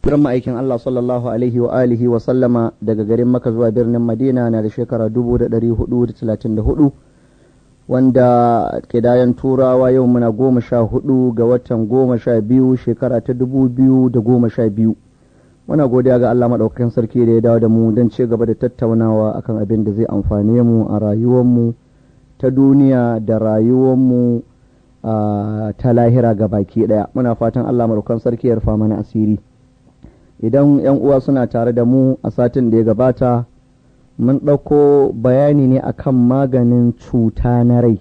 Firan ma'aikin Allah sallallahu alaihi wa alihi wa sallama daga garin Maka zuwa birnin Madina na da shekara 1434 wanda kidayen turawa yau muna goma sha hudu ga watan goma sha biyu shekara ta dubu biyu da goma sha biyu muna godiya ga Allah maɗaukakin sarki da ya dawo da mu don ci gaba da tattaunawa akan abin da zai amfane mu a rayuwarmu ta duniya da rayuwarmu ta lahira ga baki ɗaya muna fatan Allah maɗaukakin sarki ya rufa mana asiri idan 'yan uwa suna tare da mu a satin da ya gabata mun ɗauko bayani ne akan maganin cuta na rai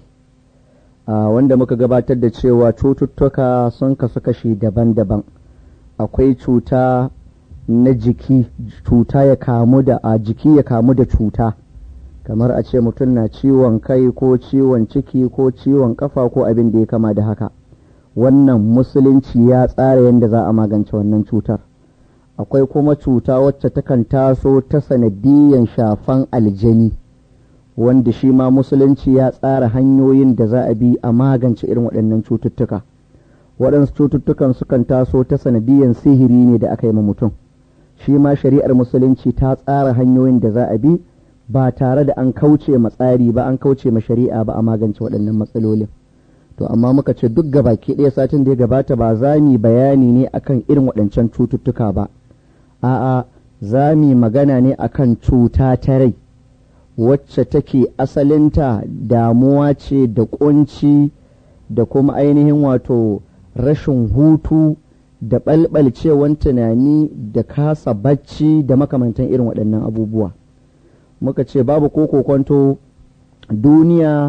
wanda muka gabatar da cewa cututtuka sun kasu kashi daban-daban akwai cuta na jiki cuta ya kamu da a jiki ya kamu da cuta kamar a ce mutum na ciwon kai ko ciwon ciki ko ciwon kafa ko abin da ya kama da haka wannan musulunci ya tsara yadda za a magance wannan cutar akwai kuma cuta wacce takan taso ta sanadiyan shafan aljani wanda shi ma musulunci ya tsara hanyoyin da za a bi a magance irin waɗannan cututtuka waɗansu cututtukan sukan taso ta sanadiyan sihiri ne da aka yi ma mutum shi ma shari'ar musulunci ta tsara hanyoyin da za a bi ba tare da an kauce ma tsari ba an kauce ma shari'a ba a magance waɗannan matsalolin to amma muka ce duk gabaki ɗaya satin da ya gabata ba za mu bayani ne akan irin waɗancan cututtuka ba a'a za mu magana ne akan cuta ta rai wacce take asalinta damuwa ce da kunci da kuma ainihin wato rashin hutu da ɓalɓalcewan tunani da kasa bacci da makamantan irin waɗannan abubuwa muka ce babu ko kokonto duniya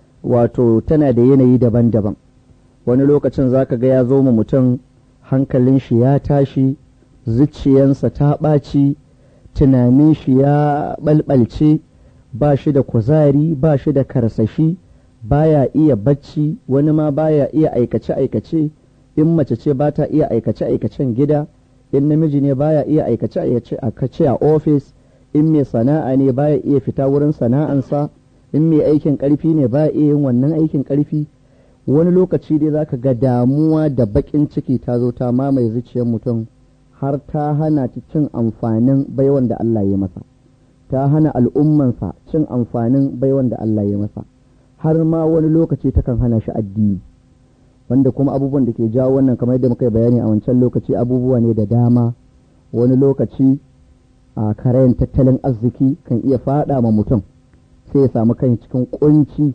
wato tana da yanayi daban-daban wani lokacin za ka ga ya zo ma mutum hankalin shi ya tashi zuciyansa ta ɓaci tunanin shi ya ɓalɓalce ba shi da kuzari ba shi da karsashi baya iya bacci wani ma baya iya aikace-aikace in mace ce ba ta iya aikace-aikacen gida in namiji ne baya iya aikace-aikace a ofis in mai sana'a ne baya iya fita wurin sana'ansa in mai aikin ƙarfi ne baya iya yin wannan aikin ƙarfi wani lokaci dai zaka ga damuwa da baƙin ciki ta zo ta mamaye zuciyar mutum har ta hana ta cin amfanin baiwan da Allah ya masa ta hana al'ummansa cin amfanin baiwan da Allah ya masa har ma wani lokaci takan hana shi addini wanda kuma abubuwan da ke jawo wannan kamar yadda muka yi bayani a wancan lokaci abubuwa ne da dama wani lokaci a karayan tattalin arziki kan iya fada ma mutum sai ya samu kan cikin kunci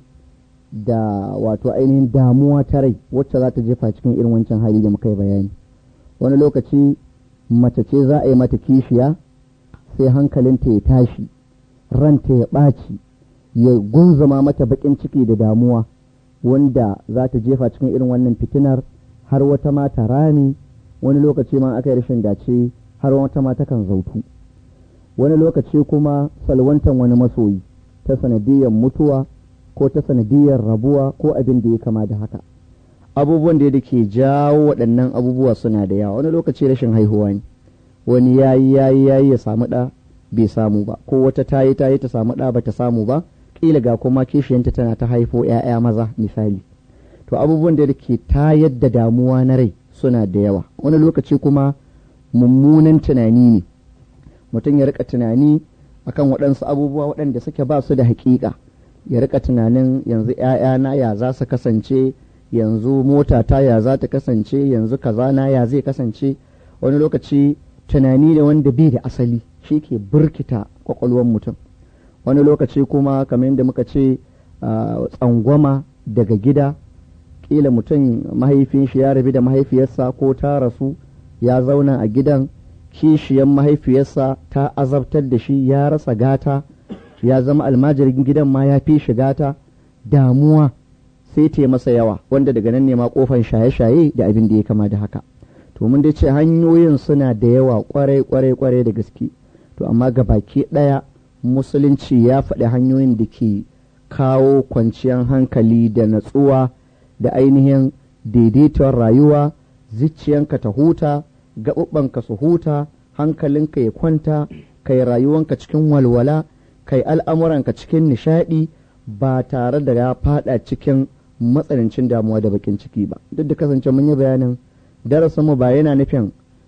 da wato ainihin damuwa ta rai wacce za ta jefa cikin irin wancan hali da muka yi bayani wani lokaci mace ce za a yi mata kishiya sai hankalinta ya tashi ranta ya ɓaci ya gunzuma mata baƙin ciki da damuwa wanda za ta jefa cikin irin wannan fitinar har wata mata rami wani lokaci ma aka yi rashin dace har wata mata kan zautu wani lokaci kuma salwantan wani masoyi ta sanadiyar mutuwa ko ta sanadiyar rabuwa ko abin da ya kama da haka abubuwan da ke jawo waɗannan abubuwa suna da yawa wani lokaci rashin haihuwa ne wani yayi yayi yayi ya samu ɗa bai samu ba ko wata tayi tayi ta samu ɗa ba ta samu ba kila ga kuma kishiyanta tana ta haifo ‘ya'ya maza misali to abubuwan da ke tayar da damuwa na rai suna da yawa wani lokaci kuma mummunan tunani ne mutum ya rika tunani akan waɗansu abubuwa waɗanda suke ba su da haƙiƙa ya rika tunanin yanzu ‘ya'yana ya za su kasance yanzu mota ta ya za ta kasance yanzu kaza na ya zai kasance wani lokaci tunani ne wanda bai da asali shi ke burkita kwakwalwar mutum wani lokaci kuma kamar yadda muka ce tsangwama daga gida ƙila mutum mahaifin shi ya rabi da mahaifiyarsa ko ta rasu ya zauna a gidan kishiyan mahaifiyarsa ta azabtar da shi ya rasa gata ya zama almajirin gidan ma ya fi shi gata damuwa sai ta masa yawa wanda daga nan ne ma kofan shaye-shaye da abin da ya kama da haka to mun dai ce hanyoyin suna da yawa kwarai kwarai kwarai da gaske to amma ga baki ɗaya musulunci ya faɗi hanyoyin da ke kawo kwanciyar hankali da natsuwa da ainihin daidaiton rayuwa zuciyanka ta huta gaɓuɓɓanka su huta hankalinka ya kwanta kai rayuwanka cikin walwala kai al'amuranka cikin nishaɗi ba tare da ya faɗa cikin matsanancin damuwa da bakin ciki ba duk da kasance mun yi bayanin darasin mu ba yana nufin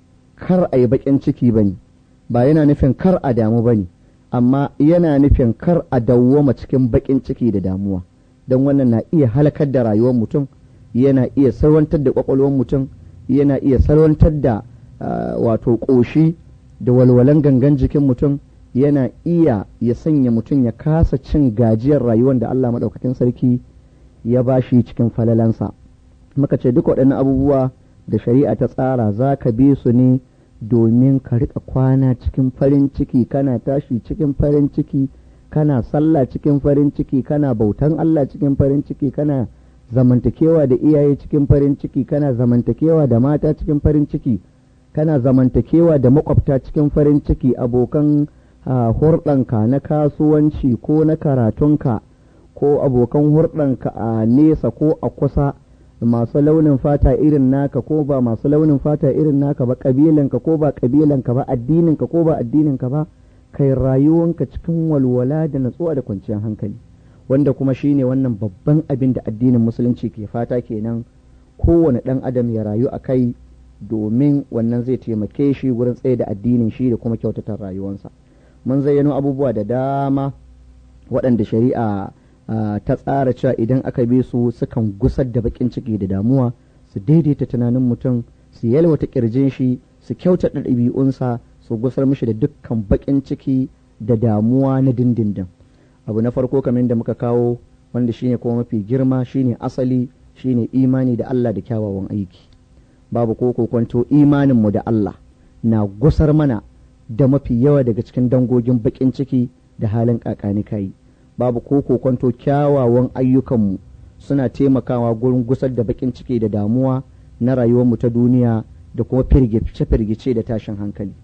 kar a yi baƙin ciki ba ne ba yana nufin kar a damu ba ne amma yana nufin kar a dawwama cikin baƙin ciki da damuwa don wannan na iya halakar da rayuwar mutum yana iya sarwantar da ƙwaƙwalwar mutum yana iya sarwantar da wato ƙoshi da walwalan gangan jikin mutum yana iya ya sanya mutum ya kasa cin gajiyar rayuwar da Allah maɗaukakin sarki ya ba shi cikin falalansa muka ce duk waɗannan abubuwa da shari'a ta tsara za ka bi su ne domin ka riƙa kwana cikin farin ciki kana tashi cikin farin ciki kana sallah cikin farin ciki kana bautan Allah cikin farin ciki kana zamantakewa da iyaye cikin farin ciki kana zamantakewa da mata cikin farin ciki kana zamantakewa da makwabta cikin farin ciki abokan hurɗanka na kasuwanci ko na karatunka ko abokan hurɗanka a nesa ko a kusa masu launin fata irin naka ko ba masu launin fata irin naka ba ƙabilanka ko ba ƙabilanka ba addininka ko ba addininka ba kai rayuwanka cikin walwala da natsuwa da kwanciyar hankali wanda kuma shine wannan babban abin da addinin musulunci ke fata kenan kowane ɗan adam ya rayu a kai domin wannan zai taimake shi wurin tsaye da addinin shi da kuma kyautata rayuwarsa mun zayyano abubuwa da dama waɗanda shari'a ta tsara cewa idan aka bi su sukan gusar da baƙin ciki da damuwa su daidaita tunanin mutum su yalwata ƙirjin shi su kyautata ɗabi'unsa su gusar mishi da dukkan baƙin ciki da damuwa na dindindin abu na farko kamar da muka kawo wanda shine kuma mafi girma shine asali shine imani da Allah da kyawawan aiki babu ko kwanto imaninmu da Allah na gusar mana da mafi yawa daga cikin dangogin baƙin ciki da halin kakani kai babu ko kwanto kyawawan ayyukanmu suna taimakawa gurin gusar da baƙin ciki da damuwa na rayuwarmu ta duniya da kuma firgice-firgice da tashin hankali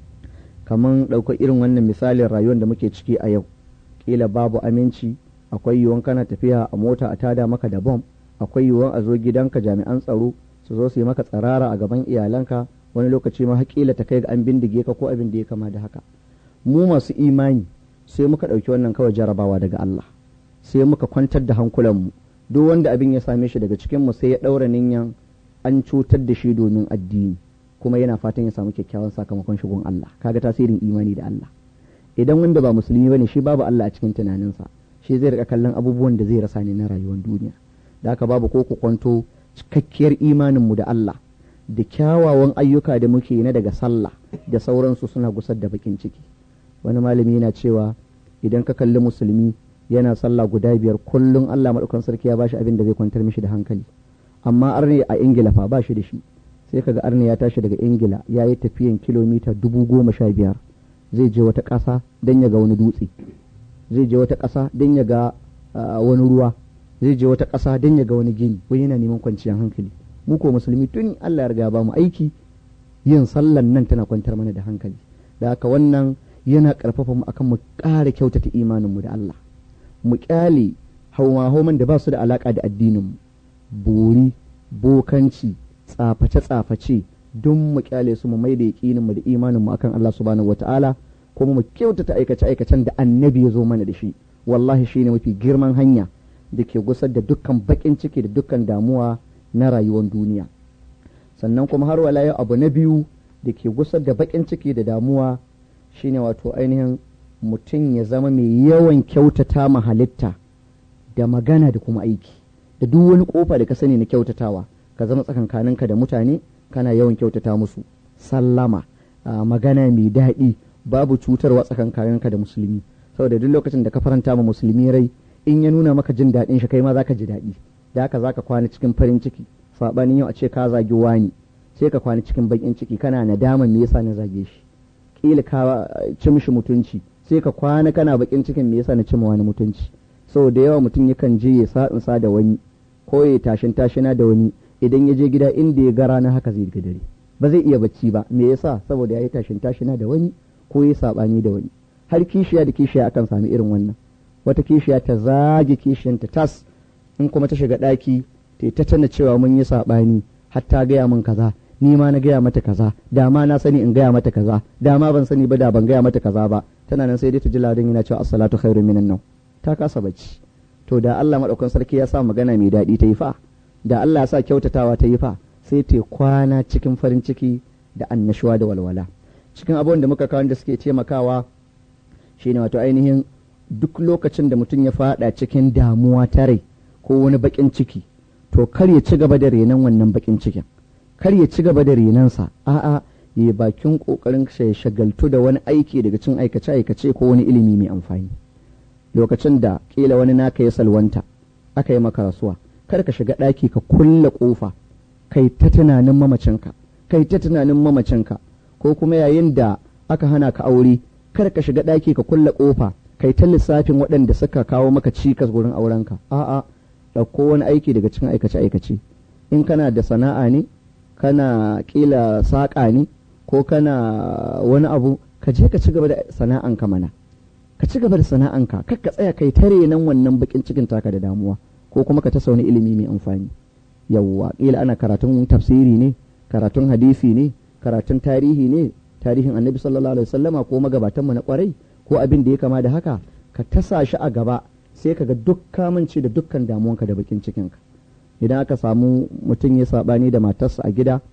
kamar ɗaukar irin wannan misalin rayuwar da muke ciki a yau ƙila babu aminci akwai yiwuwan kana tafiya a mota a tada maka da bom akwai yiwuwan a zo gidanka jami'an tsaro su zo su yi maka tsarara a gaban iyalanka wani lokaci ma haƙila ta kai ga an bindige ka ko abin da ya kama da haka mu masu imani sai muka ɗauki wannan kawai jarabawa daga Allah sai muka kwantar da hankulanmu duk wanda abin ya same shi daga cikin mu sai ya ɗaura ninyan an cutar da shi domin addini kuma yana fatan ya samu kyakkyawan sakamakon shigon Allah kaga tasirin imani da Allah idan wanda ba musulmi bane shi babu Allah a cikin tunaninsa shi zai rika kallon abubuwan da zai rasa ne na rayuwar duniya da haka babu ko ku kwanto cikakkiyar imaninmu da Allah da kyawawan ayyuka da muke na daga sallah da sauransu suna gusar da bakin ciki wani malami yana cewa idan ka kalli musulmi yana sallah guda biyar kullum Allah maɗaukan sarki ya bashi abin da zai kwantar mishi da hankali amma arne a ingila fa ba shi da shi sai kaga arne ya tashi daga ingila ya yi tafiyan kilomita dubu goma sha biyar zai je wata ƙasa don ya ga wani dutse zai je wata ƙasa don ya ga wani ruwa zai je wata ƙasa don ya ga wani gini wani yana neman kwanciyar hankali mu ko musulmi tun Allah ya riga ba mu aiki yin sallan nan tana kwantar mana da hankali da haka wannan yana ƙarfafa mu akan mu ƙara kyautata imaninmu da Allah mu ƙyale hauma-hauman da ba su da alaƙa da addinin mu buri bokanci tsaface-tsaface don mu ƙyale su mu mai da yaƙinin mu da imanin mu akan Allah subhanahu wataala kuma mu kyautata aikace-aikacen da annabi ya zo mana da shi wallahi shine mafi girman hanya da ke gusar da dukkan baƙin ciki da dukkan damuwa na rayuwar duniya sannan kuma har wala yau abu na biyu da ke gusar da baƙin ciki da damuwa shine wato ainihin mutum ya zama mai yawan kyautata ma halitta da magana da kuma aiki da duk wani kofa da ka sani na kyautatawa ka zama tsakankaninka da mutane kana yawan kyautata musu sallama magana mai daɗi babu cutarwa tsakankaninka da musulmi saboda duk lokacin da ka faranta ma musulmi rai in ya nuna maka jin daɗin shi kai ma zaka ji daɗi da haka zaka kwana cikin farin ciki sabanin yau a ce ka zagi wani sai ka kwana cikin bakin ciki kana nadama me yasa na zage shi kila ka ci mishi mutunci sai ka kwana kana bakin cikin me yasa na ci wani mutunci sau da yawa mutum yakan je ya sa sa da wani ko ya tashin tashina da wani idan ya je gida inda ya ga rana haka zai ga dare ba zai iya bacci ba me yasa saboda ya yi tashin tashina da wani ko ya sabani da wani har kishiya da kishiya akan sami irin wannan wata kishiya ta zage kishiyanta tas in kuma ta shiga ɗaki ta ta tana cewa mun yi saɓani har ta gaya min kaza ni ma na gaya mata kaza da ma na sani in gaya mata kaza da ma ban sani ba da ban gaya mata kaza ba tana nan sai dai ta ji ladan yana cewa as-salatu khairu minan nau ta kasa bacci to da Allah madaukan sarki ya sa magana mai daɗi ta yi fa da Allah ya sa kyautatawa ta yi fa sai ta kwana cikin farin ciki da annashuwa da walwala cikin abubuwan da muka kawo da suke taimakawa shine wato ainihin duk lokacin da mutum ya fada cikin damuwa ta rai ko wani bakin ciki to kar ya ci gaba da renon wannan bakin cikin kar ya ci gaba da renonsa a'a ya bakin kokarin ya shagaltu da wani aiki daga cin aikace aikace ko wani ilimi mai amfani lokacin da kila wani naka ya salwanta aka yi maka rasuwa kar ka shiga ɗaki ka kulle ƙofa kai ta tunanin mamacinka kai ta tunanin mamacinka ko kuma yayin da aka hana ka aure kar ka shiga ɗaki ka kulle ƙofa kai ta lissafin waɗanda suka kawo maka cikas wurin aurenka a'a ɗauko wani aiki daga cikin aikace aikace in kana da sana'a ne kana kila saƙa ne ko kana wani abu ka je ka ci gaba da sana'anka mana ka ci gaba da sana'anka kar ka tsaya kai tare nan wannan bakin cikin taka da damuwa ko kuma ka ta sauni ilimi mai amfani yawwa kila ana karatun tafsiri ne karatun hadisi ne karatun tarihi ne tarihin annabi sallallahu alaihi wasallama ko magabatan mu na kwarai ko abin da ya kama da haka ka tasa shi a gaba sai ka ga duk kamanci da dukkan damuwanka da bakin cikinka idan aka samu mutum ya sabani da matarsa a gida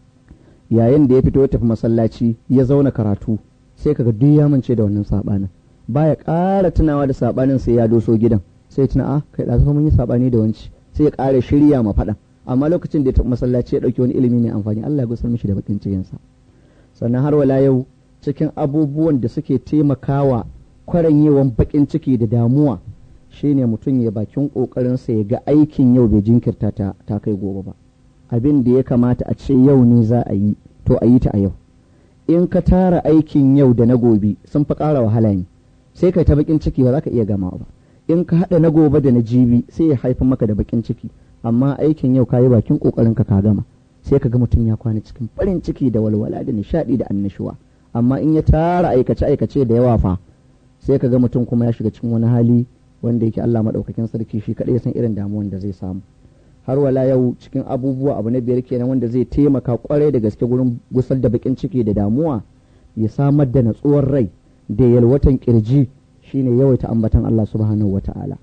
yayin da ya fito ya tafi masallaci ya zauna karatu sai kaga duk ya mance da wannan sabanin baya ƙara tunawa da sabanin sai ya doso gidan sai tuna a kai da mun yi sabani da wanci sai ya ƙara shirya ma faɗan amma lokacin da ya tafi masallaci ya ɗauki wani ilimi mai amfani Allah ya gusar mishi da bakin cikin sa sannan har wala yau cikin abubuwan da suke taimakawa kwaranyewan bakin ciki da damuwa shine mutum ya bakin ƙoƙarinsa ya ga aikin yau bai jinkirta ta, ta kai gobe ba abin da ya kamata a ce yau ne za a yi to a yi ta a yau in ka tara aikin yau da na gobe sun fi ƙara wahala ne sai kai ta bakin ciki ba za ka iya gama ba in ka haɗa na gobe da na jibi sai ya haifar maka da bakin ciki amma aikin yau ka yi bakin ƙoƙarin ka ka gama sai ka ga mutum ya kwana cikin farin ciki da walwala da nishaɗi da annashuwa amma in ya tara aikace aikace da yawa fa sai ka ga mutum kuma ya shiga cikin wani hali wanda yake Allah maɗaukakin sarki shi kaɗai san irin damuwan da zai samu har wala yau cikin abubuwa abu na biyar kenan wanda zai taimaka kwarai da gaske gurin gusar da bakin ciki da damuwa ya samar da natsuwar rai da yalwatan kirji shine yawaita ambatan Allah subhanahu wata'ala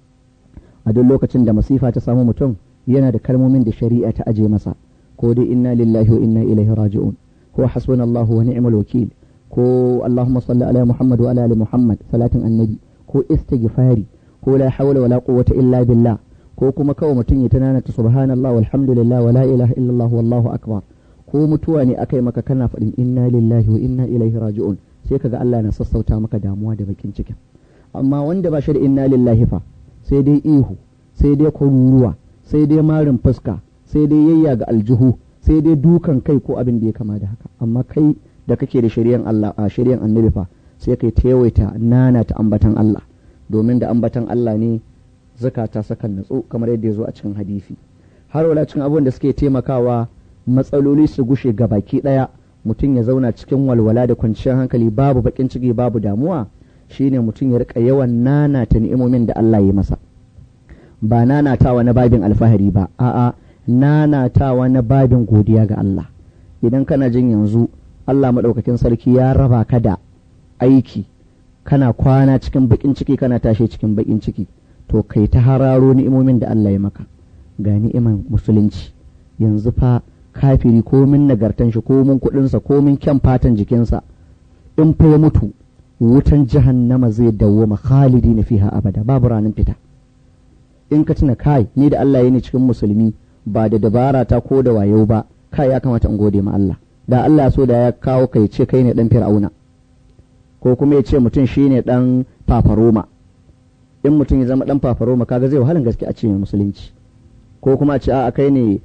a duk lokacin da masifa ta samu mutum yana da kalmomin da shari'a ta aje masa ko dai inna lillahi wa inna ilaihi raji'un ko hasbunallahu wa ni'mal wakil ko allahumma salli ala muhammad wa ala ali muhammad salatin annabi ko istighfari ko la hawla wala quwwata illa billah ko kuma kawai mutum ya tunana ta subhanallah walhamdulillah wala ilaha illallah wallahu akbar ko mutuwa ne akai maka kana faɗin inna lillahi wa inna ilaihi raji'un sai kaga Allah na sassauta maka damuwa da bakin cikin amma wanda ba shi da inna lillahi fa sai dai ihu sai dai kururuwa sai dai marin fuska sai dai yayya ga aljihu sai dai dukan kai ko abin da ya kama da haka amma kai da kake da shari'an Allah a shari'an annabi fa sai kai ta yawaita nana ta ambatan Allah domin da ambatan Allah ne zakata sakan natsu kamar yadda ya zo a cikin hadisi har wala cikin abubuwan da suke taimakawa matsaloli su gushe ga baki ɗaya mutum ya zauna cikin walwala da kwanciyar hankali babu bakin ciki babu damuwa shine mutum ya rika yawan nanata ni'imomin da Allah ya masa ba nanatawa na babin alfahari ba a'a nanatawa na babin godiya ga Allah idan kana jin yanzu Allah maɗaukakin sarki ya raba ka da aiki kana kwana cikin bakin ciki kana tashi cikin bakin ciki to kai ta hararo ni'imomin da Allah ya maka ga ni'iman musulunci yanzu fa kafiri komin nagartan shi komin kuɗinsa komin kyan fatan jikinsa in fa ya mutu wutan jahannama zai dawwama khalidi na fiha abada babu ranar fita in ka tuna kai ni da Allah ya ne cikin musulmi ba da dabara ta ko da wayo ba kai ya kamata in gode ma Allah da Allah so da ya kawo kai ce kai ne dan fir'auna ko kuma ya ce mutum shine dan fafaroma in mutum ya zama dan fafaroma kaga zai wahalan gaske a ce musulunci ko kuma a ce a kai ne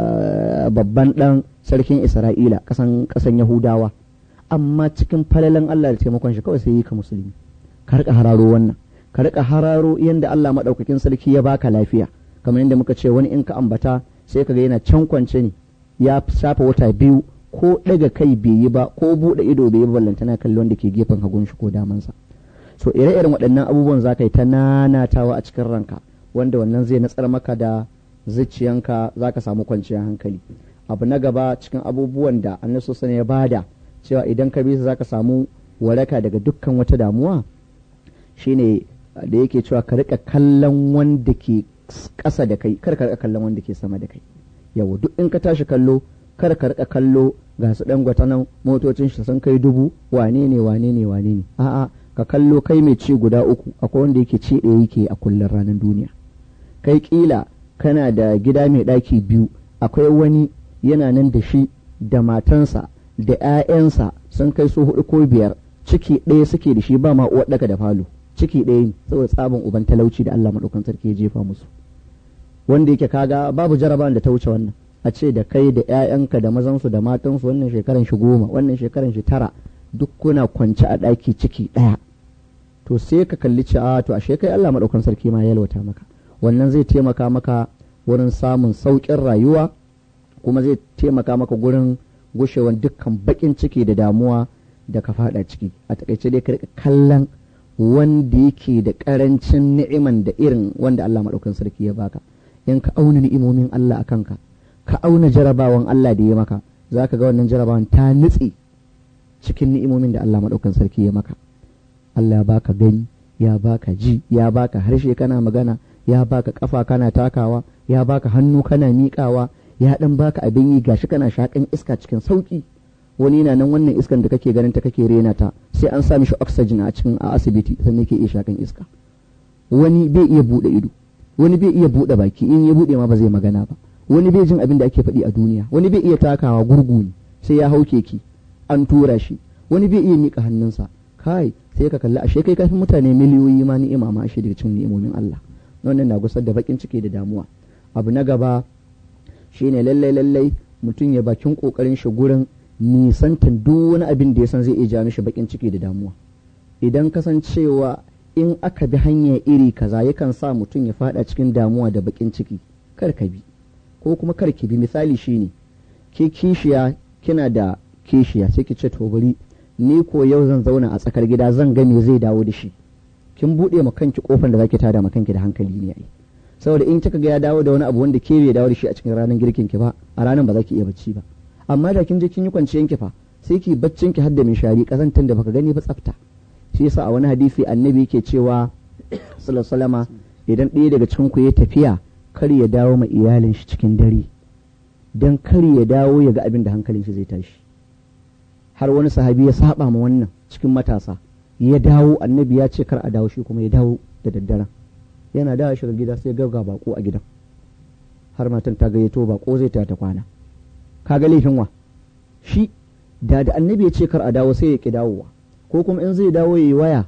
babban dan sarkin Isra'ila kasan kasan Yahudawa amma cikin falalan Allah da taimakon shi kawai sai yi ka musulmi ka rika hararo wannan ka rika hararo yanda Allah madaukakin sarki ya baka lafiya kamar yadda muka ce wani in ka ambata sai kaga yana can kwance ne ya shafa wata biyu ko daga kai bai yi ba ko bude ido bai yi ba ballantana kalli wanda ke gefen hagun shi ko damansa so ire-iren waɗannan abubuwan za ka yi ta nanatawa a cikin ranka wanda wannan zai natsar maka da zuciyanka za ka samu kwanciyar hankali abu na gaba cikin abubuwan da annabi sani ya bada cewa idan ka bi su za ka samu waraka daga dukkan wata damuwa shine da yake cewa ka rika kallon wanda ke ƙasa da kai kar ka rika kallon wanda ke sama da kai yawa duk in ka tashi kallo kar ka rika kallo ga su dan nan motocin shi sun kai dubu wane ne wane ne wane ne a'a ka kallo kai mai ci guda uku akwai wanda yake ci ɗaya yake a kullum ranar duniya kai kila kana da gida mai ɗaki biyu akwai wani yana nan da shi da matansa da 'ya'yansa sun kai su hudu ko biyar ciki ɗaya suke da shi ba ma uwar ɗaka da falo ciki ɗaya ne saboda tsabin uban talauci da Allah maɗaukan sarki ya jefa musu wanda yake kaga babu jarabawan da ta wuce wannan a ce da kai da 'ya'yanka da mazansu da matansu wannan shekaran shi goma wannan shekaran shi tara duk kuna kwance a ɗaki ciki ɗaya to sai ka kalli ci a to ashe kai Allah maɗaukan sarki ma ya yalwata maka wannan zai taimaka maka wurin samun sauƙin rayuwa kuma zai taimaka maka gurin gushewan dukkan baƙin ciki da damuwa da ka faɗa ciki a takaice dai ka kallon wanda yake da ƙarancin ni'iman da irin wanda Allah maɗaukan sarki ya baka in ka auna ni'imomin Allah a kanka ka auna jarabawan Allah da ya maka za ka ga wannan jarabawan ta nutse cikin ni'imomin da Allah maɗaukan sarki ya maka Allah ya baka gani ya baka ji ya baka harshe kana magana ya baka kafa kana takawa ya baka hannu kana miƙawa ya dan baka abin yi gashi kana shakan iska cikin sauki wani na nan wannan iskan da kake ganin ta kake rena ta sai an sa mishi oxygen a cikin a asibiti sannan yake iya shakan iska wani bai iya bude ido wani bai iya bude baki in ya bude ma ba zai magana ba wani bai jin abin da ake faɗi a duniya wani bai iya takawa gurgu ne sai ya hau keke an tura shi wani bai iya mika hannunsa kai sai ka kalli ashe kai kafin mutane miliyoyi ma ni'ima ma ashe daga cikin ni'imomin Allah wannan na gusar da bakin ciki da damuwa abu na gaba shine lallai lallai mutum ya bakin kokarin shi gurin nisantan duk wani abin da ya san zai iya ja mishi bakin ciki da damuwa idan kasancewa in aka bi hanya iri kaza yakan sa mutum ya fada cikin damuwa da bakin ciki kar ka bi ko kuma kar ki bi misali shine ke kishiya kina da kishiya sai ki ce to bari ni ko yau zan zauna a tsakar gida zan ga me zai dawo da shi kin bude ma kanki kofar da zaki tada ma kanki da hankali ne ai saboda in kika ga ya dawo da wani abu wanda ke bai dawo da shi a cikin ranar girkin ki ba a ranar ba za ki iya bacci ba amma da kin je kin yi kwanciyan ki fa sai ki baccin ki har da shari kazantan da baka gani ba tsafta shi yasa a wani hadisi annabi yake cewa sallallahu idan ɗaya daga cikin ku ya tafiya kar ya dawo ma iyalin shi cikin dare dan kar ya dawo ya ga abin da hankalin shi zai tashi har wani sahabi ya saba ma wannan cikin matasa ya dawo annabi ya ce kar a dawo shi kuma ya dawo da daddaren yana dawo shiga gida sai ga bako a gidan har matan ta gayyato bako zai ta ta kwana kaga laifin wa shi da da annabi ya ce kar a dawo sai ya ki dawowa ko kuma in zai dawo ya yi waya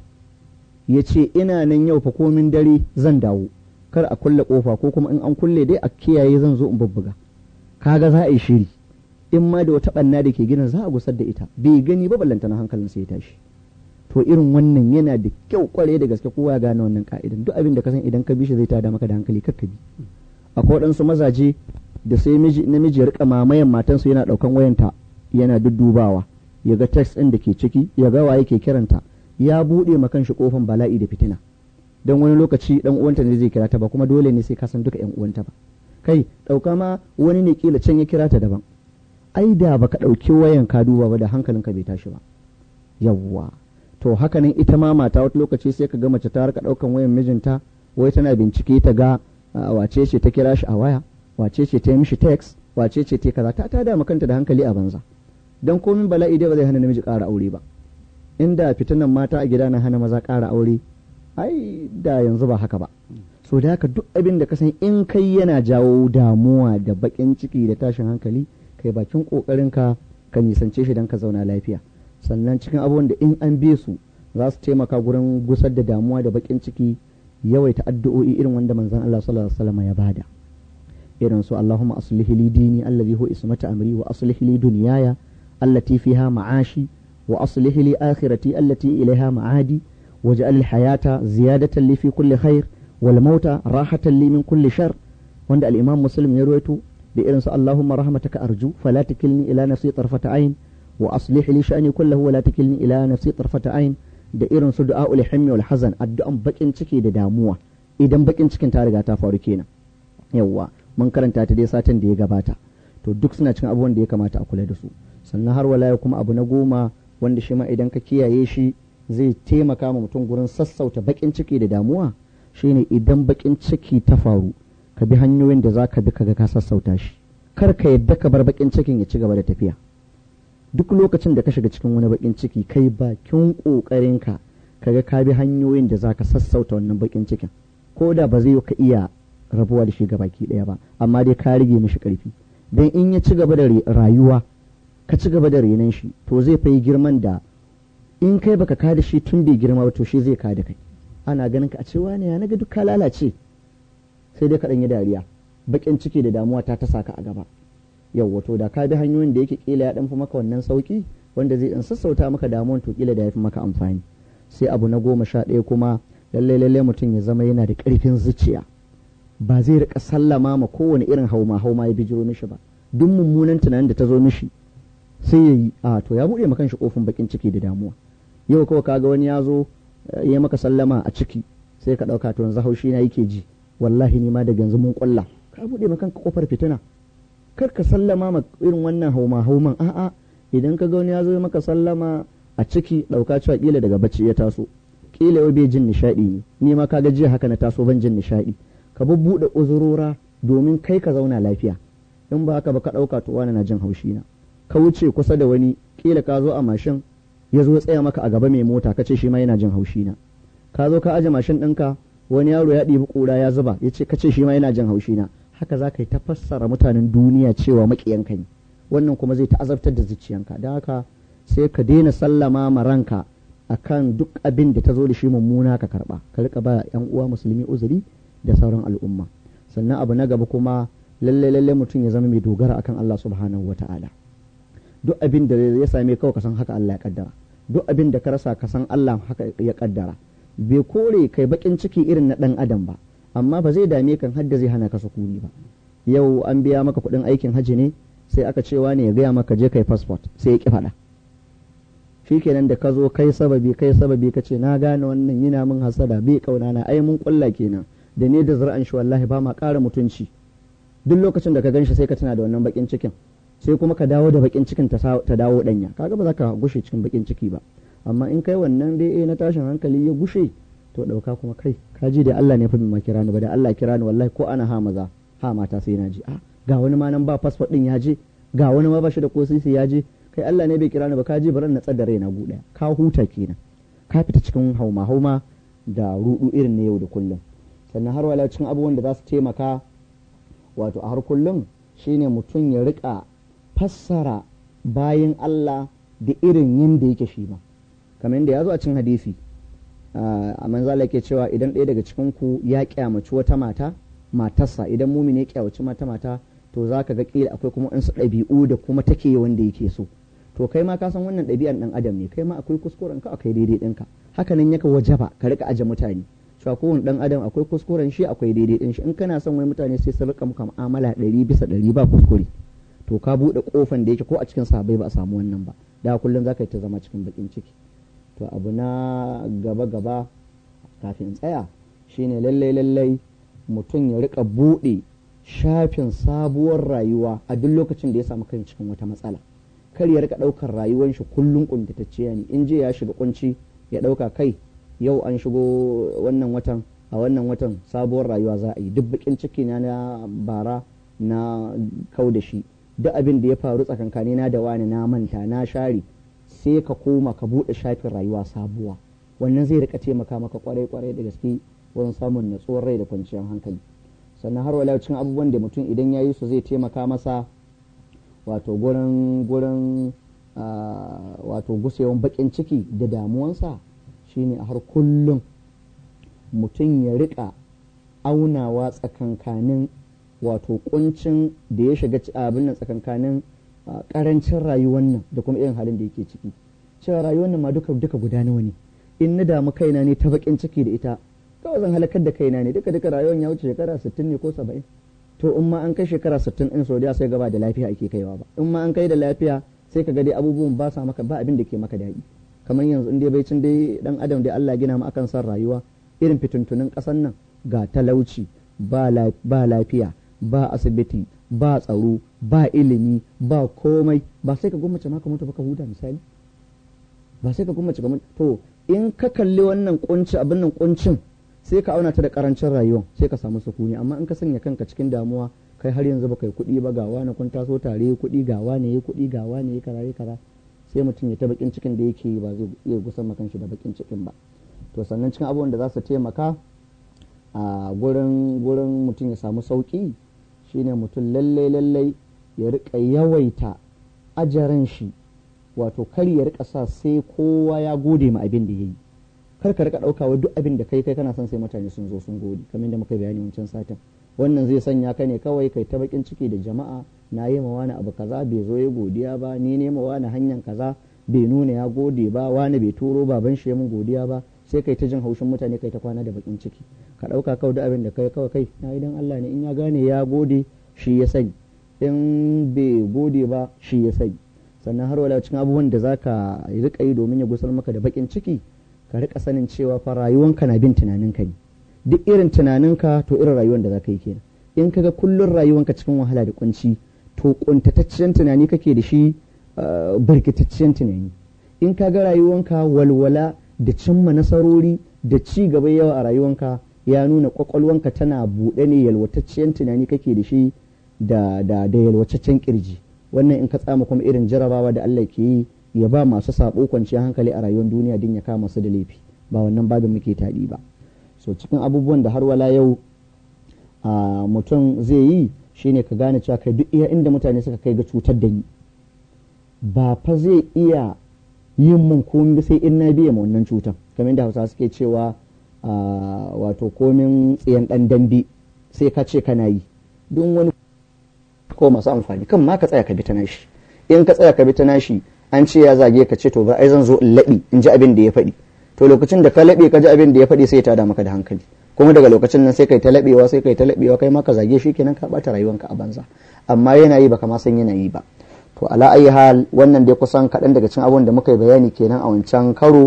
ya ce ina nan yau fa komin dare zan dawo kar a kulle kofa ko kuma in an kulle dai a kiyaye zan zo in bubbuga kaga za a yi shiri in ma da wata ɓanna da ke ginin za a gusar da ita bai gani ba ballanta na hankalin sai ya tashi to irin wannan yana da kyau kware da gaske kowa ya gane wannan ka'idan duk abin da ka san idan ka bi shi zai tada maka da hankali kakka bi akwai waɗansu mazaje da sai namiji ya rika mamayan matansu yana ɗaukan wayanta yana duddubawa ya ga text ɗin da ke ciki ya ga waye ke kiranta ya buɗe ma kanshi kofan bala'i da fitina don wani lokaci dan uwanta ne zai kira ta ba kuma dole ne sai ka san duka yan uwanta ba kai ɗauka ma wani ne kila can ya kira ta daban ai da baka ɗauki wayan ka duba ba da hankalinka bai tashi ba yawwa to hakanan ita ma mata wata lokaci sai ka ga mace ta rika ɗaukan wayan mijinta wai tana bincike ta ga wace ce ta kira shi a waya wace ce ta yi mishi text wace ce ta kaza ta tada kanta da hankali a banza dan komin bala'i dai ba zai hana namiji ƙara aure ba inda fitinan mata a gida na hana maza ƙara aure ai da yanzu ba haka ba so da haka duk abin da ka san in kai yana jawo damuwa da baƙin ciki da tashin hankali kai bakin kokarin ka ka nisance shi don ka zauna lafiya sannan cikin abubuwan da in an bi su za su taimaka gurin gusar da damuwa da bakin ciki yawaita addu'o'i irin wanda manzon Allah sallallahu alaihi wasallam ya bada irin su Allahumma aslih li dini allazi huwa ismata amri wa aslih li dunyaya allati fiha ma'ashi wa aslih li akhirati allati ilaiha ma'adi waj'al al-hayata ziyadatan li fi kulli khair wal mauta rahatan li min kulli shar wanda al-imam muslim ya ruwaito da irin su Allahumma rahmataka arju fala takilni ila nafsi tarfata ayn wa aslih li sha'ni kullahu wa la takilni ila nafsi tarfata ayn da irin su du'aul himmi wal hazan addu'an bakin ciki da damuwa idan bakin cikin ta riga ta faru kenan yawwa mun karanta ta dai satin da ya gabata to duk suna cikin abubuwan da ya kamata a kula da su sannan har wala kuma abu na goma wanda shi ma idan ka kiyaye shi zai taimaka ma mutum gurin sassauta bakin ciki da damuwa shine idan bakin ciki ta faru ka bi hanyoyin da za ka bi kaga ka sassauta shi kar ka yadda ka bar bakin cikin ya ci gaba da tafiya duk lokacin da ka shiga cikin wani bakin ciki kai bakin kokarinka kaga ka bi hanyoyin da zaka sassauta wannan bakin cikin ko da ba zai ka iya rabuwa da shi baki daya ba amma dai ka rage mishi karfi dan in ya ci gaba da rayuwa ka ci gaba da renon shi to zai fa girman da in kai baka kada shi tun bai girma ba to shi zai kada kai ana ganin ka a cewa ne ya naga duk ka lalace sai dai ka yi dariya bakin ciki da damuwa ta ta saka a gaba yau wato da ka bi hanyoyin da yake kila ya dan fi maka wannan sauki wanda zai in sassauta maka damuwan to kila da ya fi maka amfani sai abu na goma sha ɗaya kuma lallai lallai mutum ya zama yana da ƙarfin zuciya ba zai rika sallama ma kowane irin hauma hauma ya bijiro mishi ba duk mummunan tunanin da ta zo mishi sai ya yi a to ya buɗe maka shi kofin bakin ciki da damuwa yau kawai kaga wani ya zo ya maka sallama a ciki sai ka ɗauka to yanzu haushi na yake ji wallahi ni ma daga yanzu mun ƙulla ka buɗe maka kofar fitina kar ka sallama ma irin wannan hauma hauman a'a idan ka ga wani ya zo maka sallama a ciki ɗauka cewa kila daga bacci ya taso kila yau bai jin nishaɗi ne ni ma ka ga jiya haka na taso ban jin nishaɗi ka bubbuɗe uzurora domin kai ka zauna lafiya in ba haka ba ka ɗauka to wani na jin haushi na ka wuce kusa da wani kila ka zo a mashin ya zo tsaya maka a gaba mai mota ka ce shi ma yana jin haushi na ka zo ka aje mashin ɗinka wani yaro ya ɗibi ƙura ya zuba ya ce ka ce shi ma yana jin haushi na haka za ka yi ta fassara mutanen duniya cewa maƙiyanka ne wannan kuma zai ta'azabtar da zuciyanka don haka sai ka daina sallama ma ranka akan duk abin da ta zo da shi mummuna ka karba ka rika ba yan uwa musulmi uzuri da sauran al'umma sannan abu na gaba kuma lalle lalle mutum ya zama mai dogara akan Allah subhanahu wata'ala duk abin da ya same kawai ka san haka Allah ya kaddara duk abin da ka rasa ka san Allah haka ya kaddara bai kore kai bakin ciki irin na dan adam ba amma ba zai dame kan hadda zai hana ka sukuni ba yau an biya maka kuɗin aikin haji ne sai aka cewa ne ya gaya maka je kai passport sai ya ki faɗa shi kenan da ka zo kai sababi kai sababi ka ce na gane wannan yana min hasada bai kauna na ai mun kulla kenan da ne da zur'an shi wallahi ba ma ƙara mutunci duk lokacin da ka gan shi sai ka tana da wannan bakin cikin sai kuma ka dawo da bakin cikin ta dawo danya kaga ba za ka gushe cikin bakin ciki ba amma in kai wannan dai eh na tashin hankali ya gushe to dauka kuma kai ka ji da Allah ne fa mai kira ni ba da Allah kira ni wallahi ko ana ha maza ha mata sai na ji a ga wani ma nan ba passport din ya je ga wani ma ba shi da ko sisi ya je kai Allah ne bai kira ni ba ka ji baran na tsada raina guda ka huta kenan ka fita cikin hauma hauma da rudu irin na yau da kullum sannan har wala cikin abubuwan da za su taimaka wato a har kullum shine mutum ya rika fassara bayan Allah da irin yanda yake shi ma kamar yadda ya zo a cikin hadisi a manzala yake cewa idan ɗaya daga cikin ku ya kyamaci wata mata matarsa idan mumini ya kyawaci mata mata to za ka ga kila akwai kuma insu ɗabi'u da kuma take wanda yake so to kai ma ka san wannan ɗabi'an ɗan adam ne kai ma akwai kuskuren ka akwai daidai ɗinka haka nan yaka wajaba ka rika aje mutane cewa kowane ɗan adam akwai kuskuren shi akwai daidai ɗin shi in kana son wani mutane sai su rika muka mu'amala ɗari bisa ɗari ba kuskure to ka buɗe ƙofan da yake ko a cikin sahabbai ba a samu wannan ba da kullum za ka yi ta zama cikin baƙin ciki to abu na gaba gaba kafin tsaya shine lallai lallai mutum ya rika buɗe shafin sabuwar rayuwa a duk lokacin da ya samu kai cikin wata matsala kar ya rika ɗaukar rayuwar shi kullum kuntatacciya ne in je ya shiga kunci ya ɗauka kai yau an shigo wannan watan a wannan watan sabuwar rayuwa za a yi duk bakin ciki na na bara na kau da shi duk abin da ya faru tsakankani na da wani na manta na share sai ka koma ka buɗe shafin rayuwa sabuwa wannan zai rika taimaka maka kwarai kwarai da gaske wurin samun natsuwar rai da kwanciyar hankali sannan har wala cikin abubuwan da mutum idan ya yi su zai taimaka masa wato gurin gurin wato gusewan bakin ciki da damuwansa shine a har kullum mutum ya rika aunawa tsakankanin wato kuncin da ya shiga abin nan tsakankanin karancin rayuwar nan da kuma irin halin da yake ciki cewa rayuwar nan ma duka duka guda nawa ne in na damu kaina ne ta bakin ciki da ita kawai zan halakar da kaina ne duka duka rayuwar ya wuce shekara 60 ne ko 70 to in ma an kai shekara 60 in saudiya sai gaba da lafiya ake kaiwa ba in ma an kai da lafiya sai ka ga dai abubuwan ba sa maka ba abin da ke maka daɗi kamar yanzu in dai bai cin dai dan adam dai Allah gina mu akan san rayuwa irin fituntunin ƙasar nan ga talauci ba lafiya ba asibiti ba tsaro ba ilimi ba komai ba sai ka gwammace ma ka mutu ba ka huta misali ba sai ka gwammace ka mutu to in ka kalli wannan kunci abin nan kuncin sai ka auna ta da karancin rayuwa sai ka samu sukuni amma in ka sanya kanka cikin damuwa kai har yanzu baka yi kuɗi ba ga wani kun taso tare kuɗi ga wani ya kuɗi ga wani ya kaza ya kaza sai mutum ya ta bakin cikin da yake ba zai iya gusan makan shi da bakin cikin ba to sannan cikin abubuwan da za su taimaka a gurin gurin mutum ya samu sauki shine mutum lallai lallai ya rika yawaita ajaran shi wato kar ya rika sa sai kowa ya gode ma abin da ya yi kar ka rika ɗauka wa duk abin da kai kai kana son sai mutane sun zo sun gode kamar da muka bayani wancan satin wannan zai sanya ka ne kawai kai ta bakin ciki da jama'a na yi ma wani abu kaza bai zo ya godiya ba ni ne ma wani hanyar kaza bai nuna ya gode ba wani bai turo baban shi ya mun godiya ba sai kai ta jin haushin mutane kai ta kwana da bakin ciki ka ɗauka kawai da abin da kai kawai kai na idan Allah ne in ya gane ya gode shi ya sani in bai gode ba shi ya sani sannan har wala cikin abubuwan da zaka rika yi domin ya gusar maka da bakin ciki ka rika sanin cewa fa rayuwanka na bin tunaninka ne duk irin tunaninka to irin rayuwar da zaka yi kenan in kaga kullun rayuwanka cikin wahala da kunci to kuntataccen tunani kake da shi birkitaccen tunani in kaga rayuwanka walwala da cimma nasarori da ci gaba yawa a rayuwanka ya nuna kwakwalwanka tana buɗe ne yalwataccen tunani kake da shi da da da yalwataccen kirji wannan in ka tsama kuma irin jarabawa da Allah ke yi ya ba masu sabo kwanciyar hankali a rayuwar duniya din ya kama su da laifi ba wannan babin muke taɗi ba so cikin abubuwan da har wala yau a mutum zai yi shine ka gane cewa kai duk iya inda mutane suka kai ga cutar da ni ba fa zai iya yin mun komai sai in na biya ma wannan cutar kamar yadda hausa suke cewa wato komin tsayen dan dambe sai ka ce kana yi don wani ko masu amfani kan ma ka tsaya ka bi ta nashi in ka tsaya ka bi ta nashi an ce ya zage ka ce to ba ai zan zo in laɓi in ji abin da ya faɗi to lokacin da ka laɓe ka ji abin da ya faɗi sai ya tada maka da hankali kuma daga lokacin nan sai kai ta laɓewa sai kai ta laɓewa kai ma ka zage shi kenan ka ɓata rayuwanka a banza amma yana yi baka ma san yana yi ba to ala ayi hal wannan dai kusan kaɗan daga cikin abubuwan da muka yi bayani kenan a wancan karo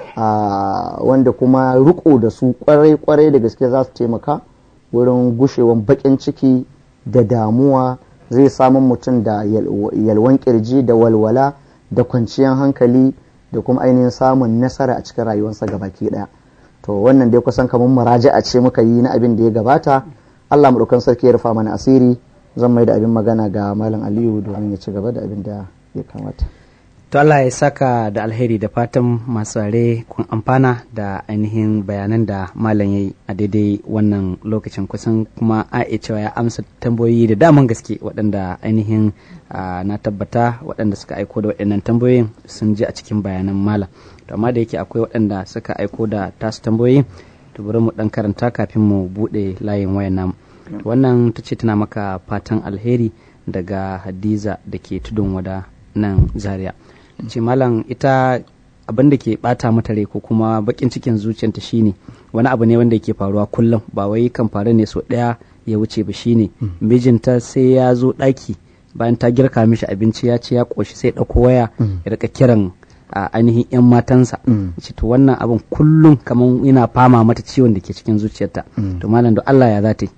wanda kuma riko da su kwarai kwarai da gaske za su taimaka wurin gushewan baƙin ciki da damuwa zai samun mutum da yalwan kirji da walwala da kwanciyar hankali da kuma ainihin samun nasara a cikin rayuwarsa gabaki daya to wannan dai kusan kamar muraja'a ce muka yi na abin da ya gabata Allah madaukan sarki ya rufa mana asiri zan mai da abin magana ga malam Aliyu domin ya ci gaba da abin da ya kamata to Allah ya saka da alheri da fatan masu rare kun amfana da ainihin bayanan da malam ya yi a daidai wannan lokacin kusan kuma a iya cewa ya amsa tambayoyi da daman gaske waɗanda ainihin na tabbata waɗanda suka aiko da waɗannan tambayoyin sun ji a cikin bayanan malam to amma da yake akwai waɗanda suka aiko da tasu tambayoyi to bari mu ɗan karanta kafin mu buɗe layin wayan namu wannan ta ce tana maka fatan alheri daga hadiza da ke tudun wada nan zaria ce malam ita abin da ke bata mata rai ko kuma bakin cikin zuciyarta shine wani abu ne wanda ke faruwa kullum ba wai kan faru ne so daya ya wuce ba shine mijinta sai ya zo daki bayan ta girka mishi abinci ya ce ya koshi sai dauko waya ya rika kiran a ainihin yan matansa ce to wannan abin kullum kamar yana fama mata ciwon da ke cikin zuciyarta to malam da Allah ya za ta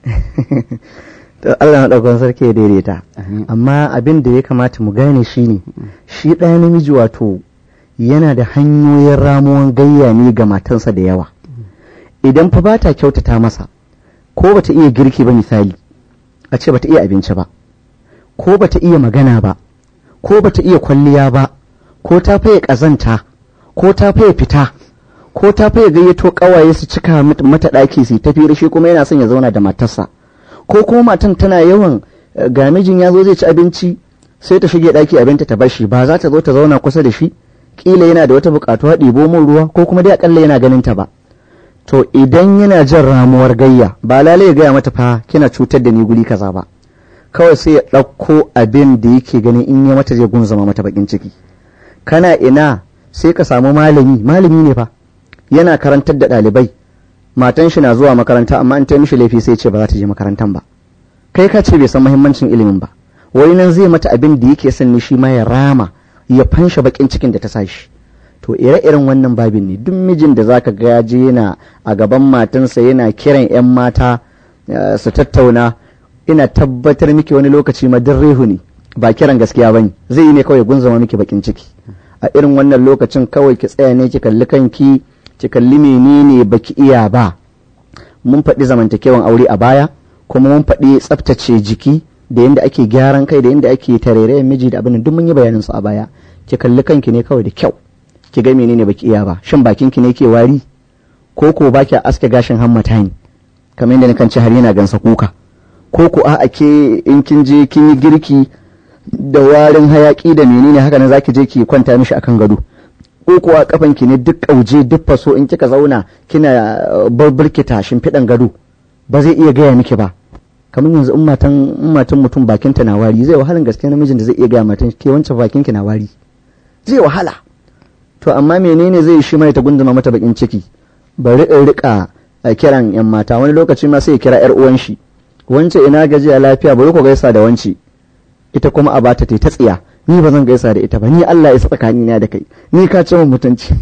to Allah maɗaukan sarki ya daidaita amma abin da ya kamata mu gane shi ne shi ɗaya namiji wato yana da hanyoyin ramuwan gayya ne ga matansa da yawa idan fa ba ta kyautata masa ko bata iya girki ba misali a ce bata iya abinci ba ko bata iya magana ba ko bata iya kwalliya ba ko ta faye ƙazanta ko ta faye fita ko ta faye gayyato ƙawaye su cika mata ɗaki su tafi shi kuma yana son ya zauna da matarsa ko kuma matan tana yawan ga mijin ya zo zai ci abinci sai ta shige ɗaki abinta ta bashi ba za ta zo ta zauna kusa da shi kila yana da wata buƙatuwa ɗibo min ruwa ko kuma dai akalla yana ganin ta ba to idan yana jin ramuwar gayya ba lalai ya gaya mata fa kina cutar da ni guri kaza ba kawai sai ya ɗauko abin da yake ganin in ya mata zai gunzama mata bakin ciki kana ina sai ka samu malami malami ne fa yana karantar da ɗalibai matan shi na zuwa makaranta amma an ta mishi laifi sai ce ba za ta je makarantan ba kai ka ce bai san muhimmancin ilimin ba wai nan zai mata abin da yake son ne shi ma ya rama ya fansha bakin cikin da ta sa shi to ire-iren wannan babin ne duk mijin da zaka ga ya je yana a gaban matansa yana kiran 'yan mata su tattauna ina tabbatar miki wani lokaci ma rehu ne ba kiran gaskiya bane zai yi ne kawai gunzama miki bakin ciki a irin wannan lokacin kawai ki tsaya ne ki kalli kanki ki kalli menene baki iya ba mun faɗi zamantakewan aure a baya kuma mun faɗi tsaftace jiki da yadda ake gyaran kai da yadda ake tarairayen miji da abin duk mun yi bayanin su a baya ki kalli kanki ne kawai da kyau ki ga menene baki iya ba shin bakin ki ne ke wari ko ko baki aske gashin hammata ne kamar yadda kan ci har yana gansa kuka ko ko a ke in kin je kin yi girki da warin hayaki da menene haka nan zaki je ki kwanta mishi akan gado ko kuwa kafan ki ne duk kauje duk faso in kika zauna kina barbarkita shimfiɗan gado ba zai iya gaya miki ba kamar yanzu in matan in matan mutum bakin ta na wari zai wahalan gaske namijin da zai iya gaya matan ke wancan bakin ki na wari zai wahala to amma menene zai shi mai ta gunduma mata bakin ciki bari in rika kiran yan mata wani lokaci ma sai ya kira yar uwan shi wance ina gajiya lafiya bari ku gaisa da wance ita kuma a bata ta tsiya ni ba zan gaisa da ita ba ni Allah ya sa tsakani na da kai ni ka ce min mutunci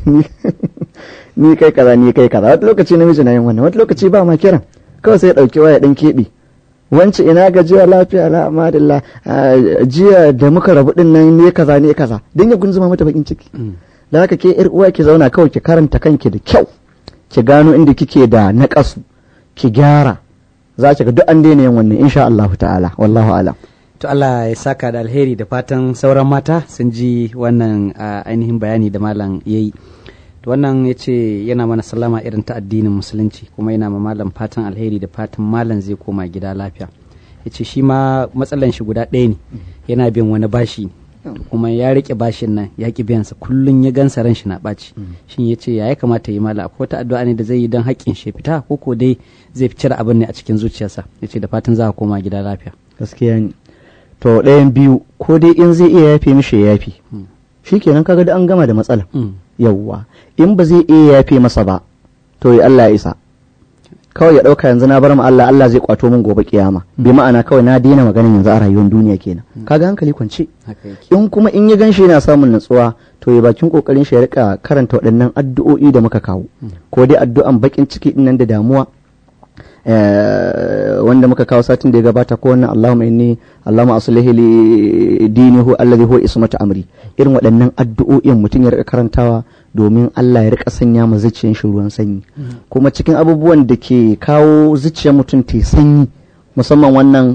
ni kai kaza ni kai kaza wata lokaci namiji na yin wannan wata lokaci ba ma kiran kawai sai ya dauki waya dan keɓe wance ina gajiya lafiya la amadillah jiya da muka rabu din nan ne kaza ne kaza dan ya gunzuma mata bakin ciki da haka ke yar uwa ki zauna kawai ki karanta kanki da kyau ki gano inda kike da naƙasu ki gyara za ki ga duk an daina yin wannan insha Allah ta'ala wallahu alam to Allah ya saka da alheri da fatan sauran mata sun ji wannan ainihin bayani da malam yayi to wannan ya ce yana mana sallama irin ta addinin musulunci kuma yana ma malam fatan alheri da fatan malam zai koma gida lafiya ya ce shi ma matsalan shi guda ɗaya ne yana bin wani bashi kuma ya rike bashin nan ya ki biyansa kullum ya gansa ran shi na ɓaci shin ya ce ya ya kamata yi mala akwai wata addu'a ne da zai yi don haƙƙin shi fita ko ko dai zai fi cire abin ne a cikin zuciyarsa ya ce da fatan za a koma gida lafiya gaskiya ne to ɗayan biyu ko dai in zai iya yafe mishi ya yafe shikenan kaga da an gama da matsala yawwa in ba zai iya yafe masa ba to ya Allah ya isa kawai ya ɗauka yanzu na bar ma Allah Allah zai kwato min gobe kiyama bi ma'ana kawai na daina maganin yanzu a rayuwar duniya kenan kaga hankali kwance in kuma in ya ganshi yana samun natsuwa to ya bakin kokarin shi ya rika karanta waɗannan addu'o'i da muka kawo ko dai addu'an bakin ciki din nan da damuwa wanda muka kawo satin da ya gabata ko wannan Allahumma inni Allahumma aslihi li dinihi alladhi huwa ismatu amri irin waɗannan addu'o'in mutum ya rika karantawa domin Allah ya rika sanya ma zuciyar shi ruwan sanyi kuma cikin abubuwan da ke kawo zuciyar mutum ta sanyi musamman wannan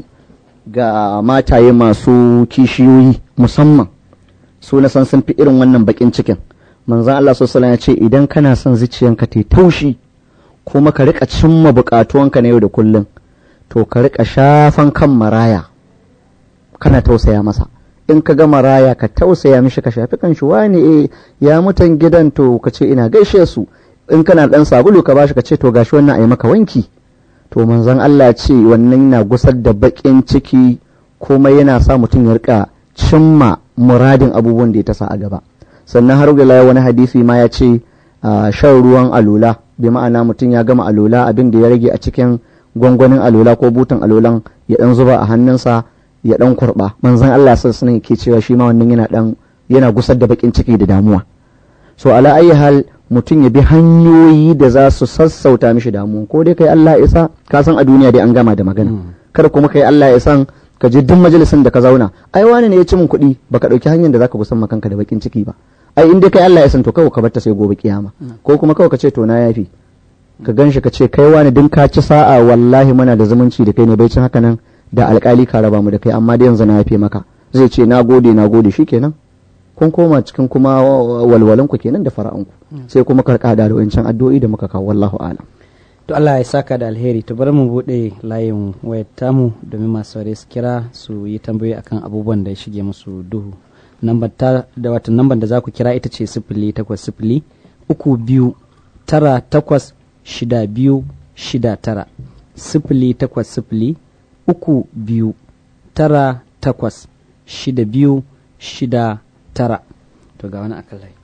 ga mataye masu kishiyoyi musamman su na san sun fi irin wannan bakin cikin manzon Allah sallallahu ya ce idan kana son zuciyanka ta taushi kuma ka rika cimma bukatuwanka na yau da kullum to ka rika shafan kan maraya kana tausaya masa in ka ga maraya ka tausaya mishi ka shafi kan shi wani eh ya mutan gidan to ka ce ina gaishe su in kana dan sabulu ka bashi ka ce to gashi wannan ayi maka wanki to manzon Allah ce wannan yana gusar da bakin ciki kuma yana sa mutum ya rika cimma muradin abubuwan da ya tasa a gaba sannan har da wani hadisi ma ya ce shan ruwan alula bi ma'ana mutum ya gama alula abin da ya rage a cikin gwangwanin alula ko butan alulan ya dan zuba a hannunsa ya dan kurba manzon Allah sallallahu alaihi ke cewa shi ma wannan yana dan yana gusar da bakin ciki da damuwa so ala ayi hal mutum ya bi hanyoyi da za su sassauta mishi damuwa ko dai kai Allah isa ka san a duniya dai an gama da magana kada kuma kai Allah ya san ka je duk majalisin da ka zauna ai wani ne ya ci min kuɗi baka ɗauki hanyar da zaka gusan kanka da bakin ciki ba ai in dai kai Allah ya san to kawai ka barta sai gobe kiyama ko kuma kawai ka ce to na yafi ka ganshi ka ce kai wani din ka ci sa'a wallahi muna da zumunci da kai ne bai cin haka nan da alkali ka raba mu da kai amma da yanzu na yafe maka zai ce na gode na gode shikenan kun koma cikin kuma walwalan ku kenan da fara'an ku sai kuma karka da wancan addu'o'i da muka kawo wallahu a'lam to Allah ya saka da alheri to bari mu bude layin wayar tamu domin masu saurare su kira su yi tambayoyi akan abubuwan da ya shige musu duhu nambar ta da wata nambar da za ku kira ita ce sifili takwas sifili uku biyu tara takwas shida biyu shida tara sifili takwas sifili uku biyu tara takwas shida biyu shida tara to ga wani akan layi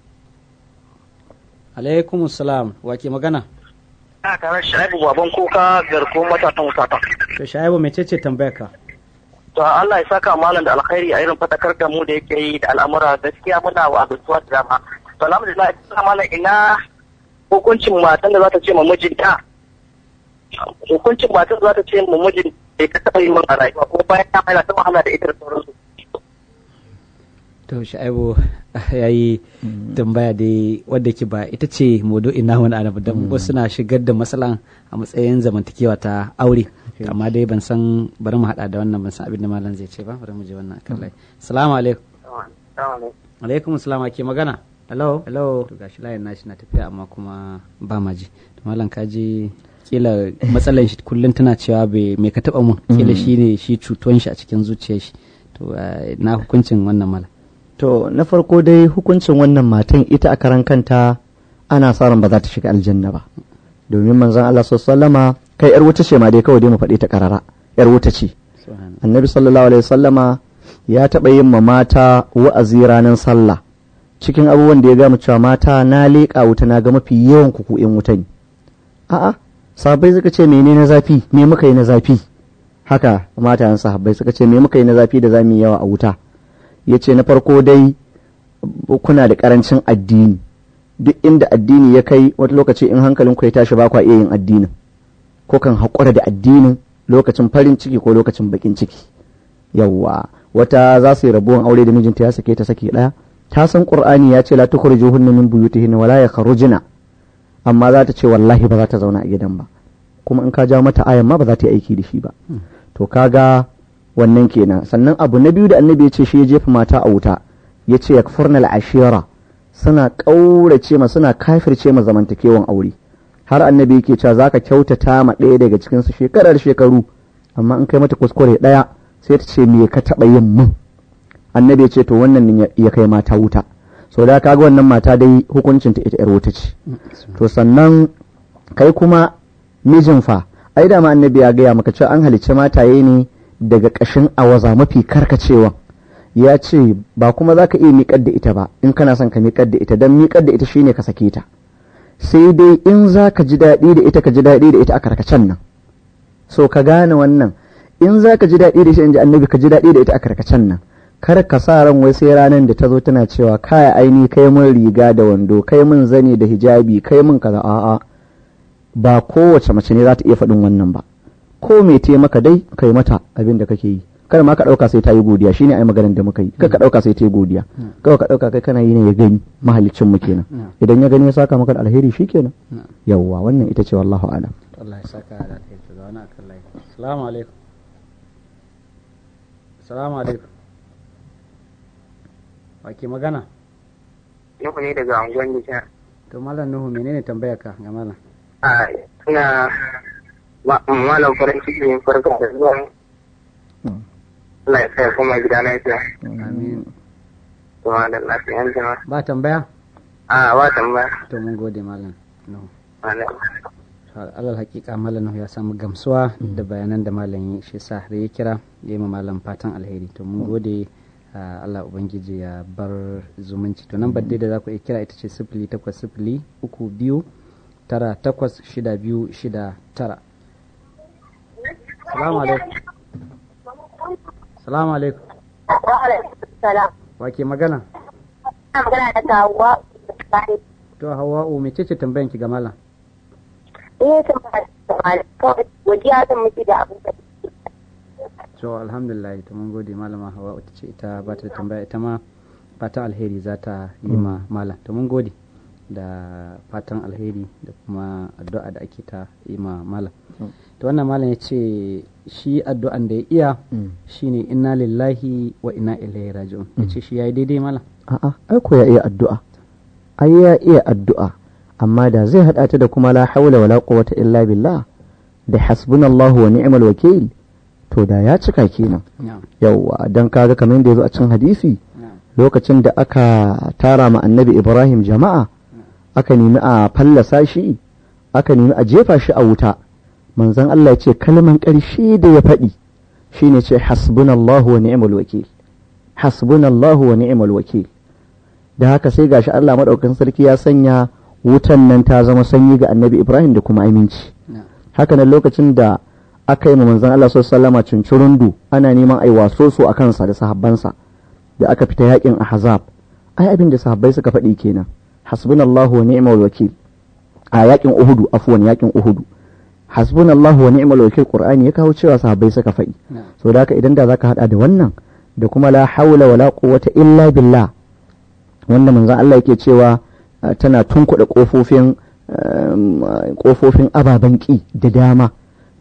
alaikum salam wake magana a tare shaibu baban kuka garko matasan wusata to shaibu mecece tambayar ka to Allah ya saka malam da alkhairi a irin fatakar da mu da yake yi da al'amura gaskiya muna wa abubuwa da dama to alhamdulillah ina malam ina hukuncin matan da za ta ce ma mijinta hukuncin matan da za ta ce ma mijin bai ka taɓa yi min a rayuwa ko bayan ta mai ta wahala da ita da sauransu to shaibu ya yi tambaya dai wadda ke ba ita ce modo ina wani anabu don wasu na shigar da matsalan a matsayin zamantakewa ta aure alkhairi amma dai ban san bari mu hada da wannan ban san abin da malam zai ce ba bari mu je wannan akan lai assalamu alaikum alaikum assalam ke magana hello hello to gashi layin nashi na tafiya amma kuma ba ma ji to malam ka ji kila matsalar shi kullum tana cewa bai me ka taba mun kila shi ne shi cutuwan shi a cikin zuciyar shi to eh, na hukuncin wannan mala to na farko dai hukuncin wannan matan ita a karan kanta ana sa ran ba za ta shiga aljanna ba domin manzon Allah sallama kai yar wuta ce ma dai kawai dai mu faɗi ta karara yar wuta ce subhanallah annabi sallallahu alaihi wasallama ya taɓa yin ma mata wa'azi ranar sallah cikin abubuwan da ya gama cewa mata na leƙa wuta na ga mafi yawan ku in wuta ne a'a sahabbai suka ce mene na zafi me muka yi na zafi haka matayen sahabbai suka ce me muka yi na zafi da zamu yi yawa a wuta ya ce na farko dai kuna da karancin addini duk inda addini ya kai wata lokaci in hankalin ku ya tashi ba kwa iya yin addinin ko kan haƙura da addinin lokacin farin ciki ko lokacin bakin ciki yawwa wata za su yi rabuwan aure da mijinta ya sake ta sake ɗaya ta san qur'ani ya ce la tukhrijuhunna min buyutihinna wala yakhrujna amma za ta ce wallahi ba za ta zauna a gidan ba kuma in ka ja mata ayan ma ba za ta yi aiki da shi ba to kaga wannan kenan sannan abu na biyu da annabi ya ce shi ya jefa mata a wuta ya ce yakfurna al-ashira suna ƙaurace ma suna kafirce ma zamantakewan aure har annabi yake cewa zaka kyautata ma ɗaya daga cikin su shekarar shekaru amma in kai mata kuskure ɗaya sai ta ce me ka taɓa yin mun annabi ya ce to wannan ne ya kai mata wuta so da kaga wannan mata dai hukuncin ta ita yar wuta ce to sannan kai kuma mijin fa ai da ma annabi ya gaya maka cewa an halicci mataye ne daga ƙashin awaza mafi karkacewa ya ce ba kuma za ka iya miƙar da ita ba in kana son ka miƙar da ita don miƙar da ita shine ka sake ta sai dai in za ka ji daɗi da ita ka ji daɗi da ita a karkacen nan so ka gane wannan in za ka ji daɗi da ita in ji annabi ka ji daɗi da ita a karkacen nan kar ka sa ran wai sai ranar da ta zo tana cewa kaya aini kai mun riga da wando kai mun zani da hijabi kai mun kaza a'a ba kowace mace ne za ta iya faɗin wannan ba ko me te maka dai kai mata abin da kake yi kada ma ka ɗauka sai ta yi godiya shine ai maganar da muka yi kada ka ɗauka sai ta yi godiya kawai ka ɗauka kai kana yi ne ya gani mahalicin mu kenan idan ya gani ya saka maka da alheri shikenan yawwa wannan ita ce wallahu a'lam Allah ya saka da alheri ga wani akan layi assalamu alaikum assalamu alaikum wake magana Nuhu ne daga unguwar Nijar. to malam nuhu menene tambayar ka ga malam A ina ma- malam farin ciki ne farko da zuwa. Allah ya sa ya koma gida lafiya. amin Kuma da lafiyan jama'a. ba tambaya A ba tambaya. to mun gode malam nuhu Malam. alal hakika malam nuhu ya samu gamsuwa da bayanan da malam yi shi sa har ya kira ya yi ma malam fatan alheri to mun gode ah, Allah ubangiji ya bar zumunci to nan dai da za ku iya kira ita ce sifili takwas sifili uku biyu tara takwas shida biyu shida tara salamu alaikum salamu alaikum Salam. wake magana Ina magana da Hauwa. to hawa'u mece ce tambayan ki ga malam Eh, tambaya da malam. Kawai godiya zan miki da abin da to alhamdulillah to mun gode malama hawa ita ce ita ba ta da tambaya ita ma fatan alheri za ta yi ma malam to mun gode da fatan alheri da kuma addu'a da ake ta yi ma malam to wannan malam ya ce shi addu'an da ya iya shine inna lillahi wa inna ilaihi raji'un ya ce shi yayi daidai malam a'a ai ko ya iya addu'a ai ya iya addu'a amma da zai hada ta da kuma la haula wala quwwata illa billah da hasbunallahu wa ni'mal wakil to da ya cika kenan na'am yawwa dan kaga kamar yadda yazo a cikin hadisi na'am lokacin da aka tara ma annabi Ibrahim jama'a aka nemi a fallasa shi aka nemi a jefa shi a wuta manzon Allah ya ce kalman ƙarshe da ya faɗi shine ce hasbunallahu wa ni'mal wakil hasbunallahu wa ni'mal wakil da haka sai gashi Allah madaukakin sarki ya sanya wutan nan ta zama sanyi ga annabi Ibrahim da kuma aminci na'am haka nan lokacin da aka yi ma manzon Allah sallallahu alaihi cincirundu ana neman ai waso su a kansa da sahabbansa da aka fita yakin ahzab ai abin da sahabbai suka faɗi kenan hasbunallahu wa ni'mal wakil a yakin uhudu afwan yakin uhudu hasbunallahu wa ni'mal wakil qur'ani ya kawo cewa sahabbai suka faɗi na'am so da haka idan da zaka hada da wannan da kuma la haula wala quwwata illa billah wanda manzon Allah yake cewa uh, tana tunkuɗa kofofin um, uh, kofofin ababen ƙi da dama to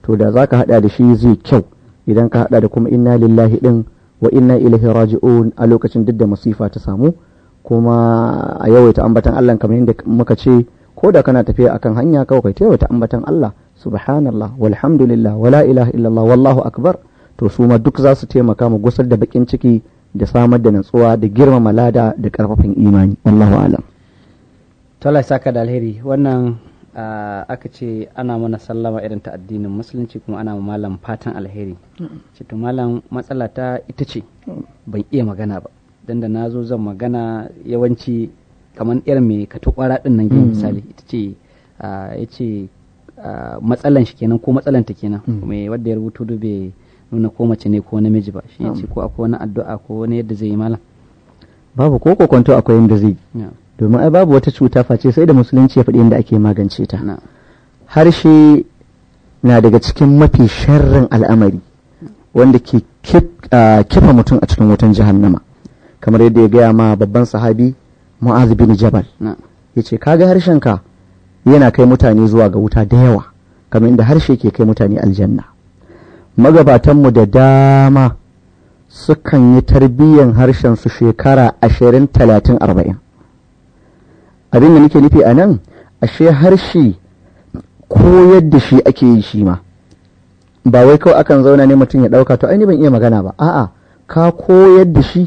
to da za ka haɗa da shi zai kyau idan ka haɗa da kuma inna lillahi ɗin wa inna ilaihi raji'un a lokacin duk da masifa ta samu kuma a yawaita ambatan Allah kamar yadda muka ce ko da kana tafiya akan hanya kawai kai yawaita ambatan Allah subhanallah walhamdulillah wala ilaha illallah wallahu akbar to su ma duk za su taimaka mu gusar da bakin ciki da samar da natsuwa da girmama lada da karfafin imani wallahu alam Tola saka da alheri wannan aka ce ana mana sallama irin ta addinin musulunci kuma ana ma malam fatan alheri ce to malam matsala ta ita ce ban iya magana ba dan da na zo zan magana yawanci kamar irin mai ka kwara din nan gini misali ita ce ya ce matsalan shi kenan ko matsalan ta kenan mai wadda ya rubutu da bai nuna ko mace ne ko namiji ba shi ya ce ko akwai wani addu'a ko wani yadda zai yi malam babu ko kokonto akwai yadda zai domin ai babu wata cuta face sai da musulunci ya faɗi yadda ake magance ta harshe na daga cikin mafi sharrin al'amari wanda ke kifa mutum a cikin wutan jahannama kamar yadda ya gaya ma babban sahabi mu'az bin jabal ya ce kaga harshenka yana kai mutane zuwa ga wuta da yawa kamar inda harshe ke kai mutane aljanna magabatanmu da dama sukan yi tarbiyyan harshen su shekara ashirin talatin arba'in abin da nake nufi a nan ashe harshe koyar da shi ake yi shi ma ba wai kawai akan zauna ne mutum ya ɗauka to ai ban iya magana ba a'a ka koyar da shi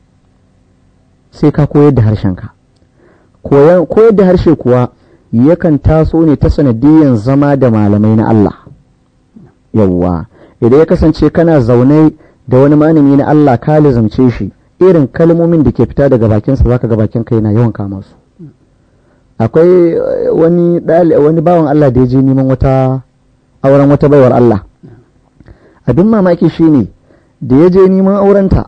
sai ka koyar da harshenka koyar da harshe kuwa yakan taso ne ta sanadiyyar zama da malamai na Allah yawwa idan ya kasance kana zaune da wani malami na Allah ka lizamce shi irin kalmomin da ke fita daga bakinsa zaka ga bakin kai na yawan kama su akwai wani wani bawan Allah da ya je neman wata auren wata baiwar Allah abin mamaki shine da ya je neman aurenta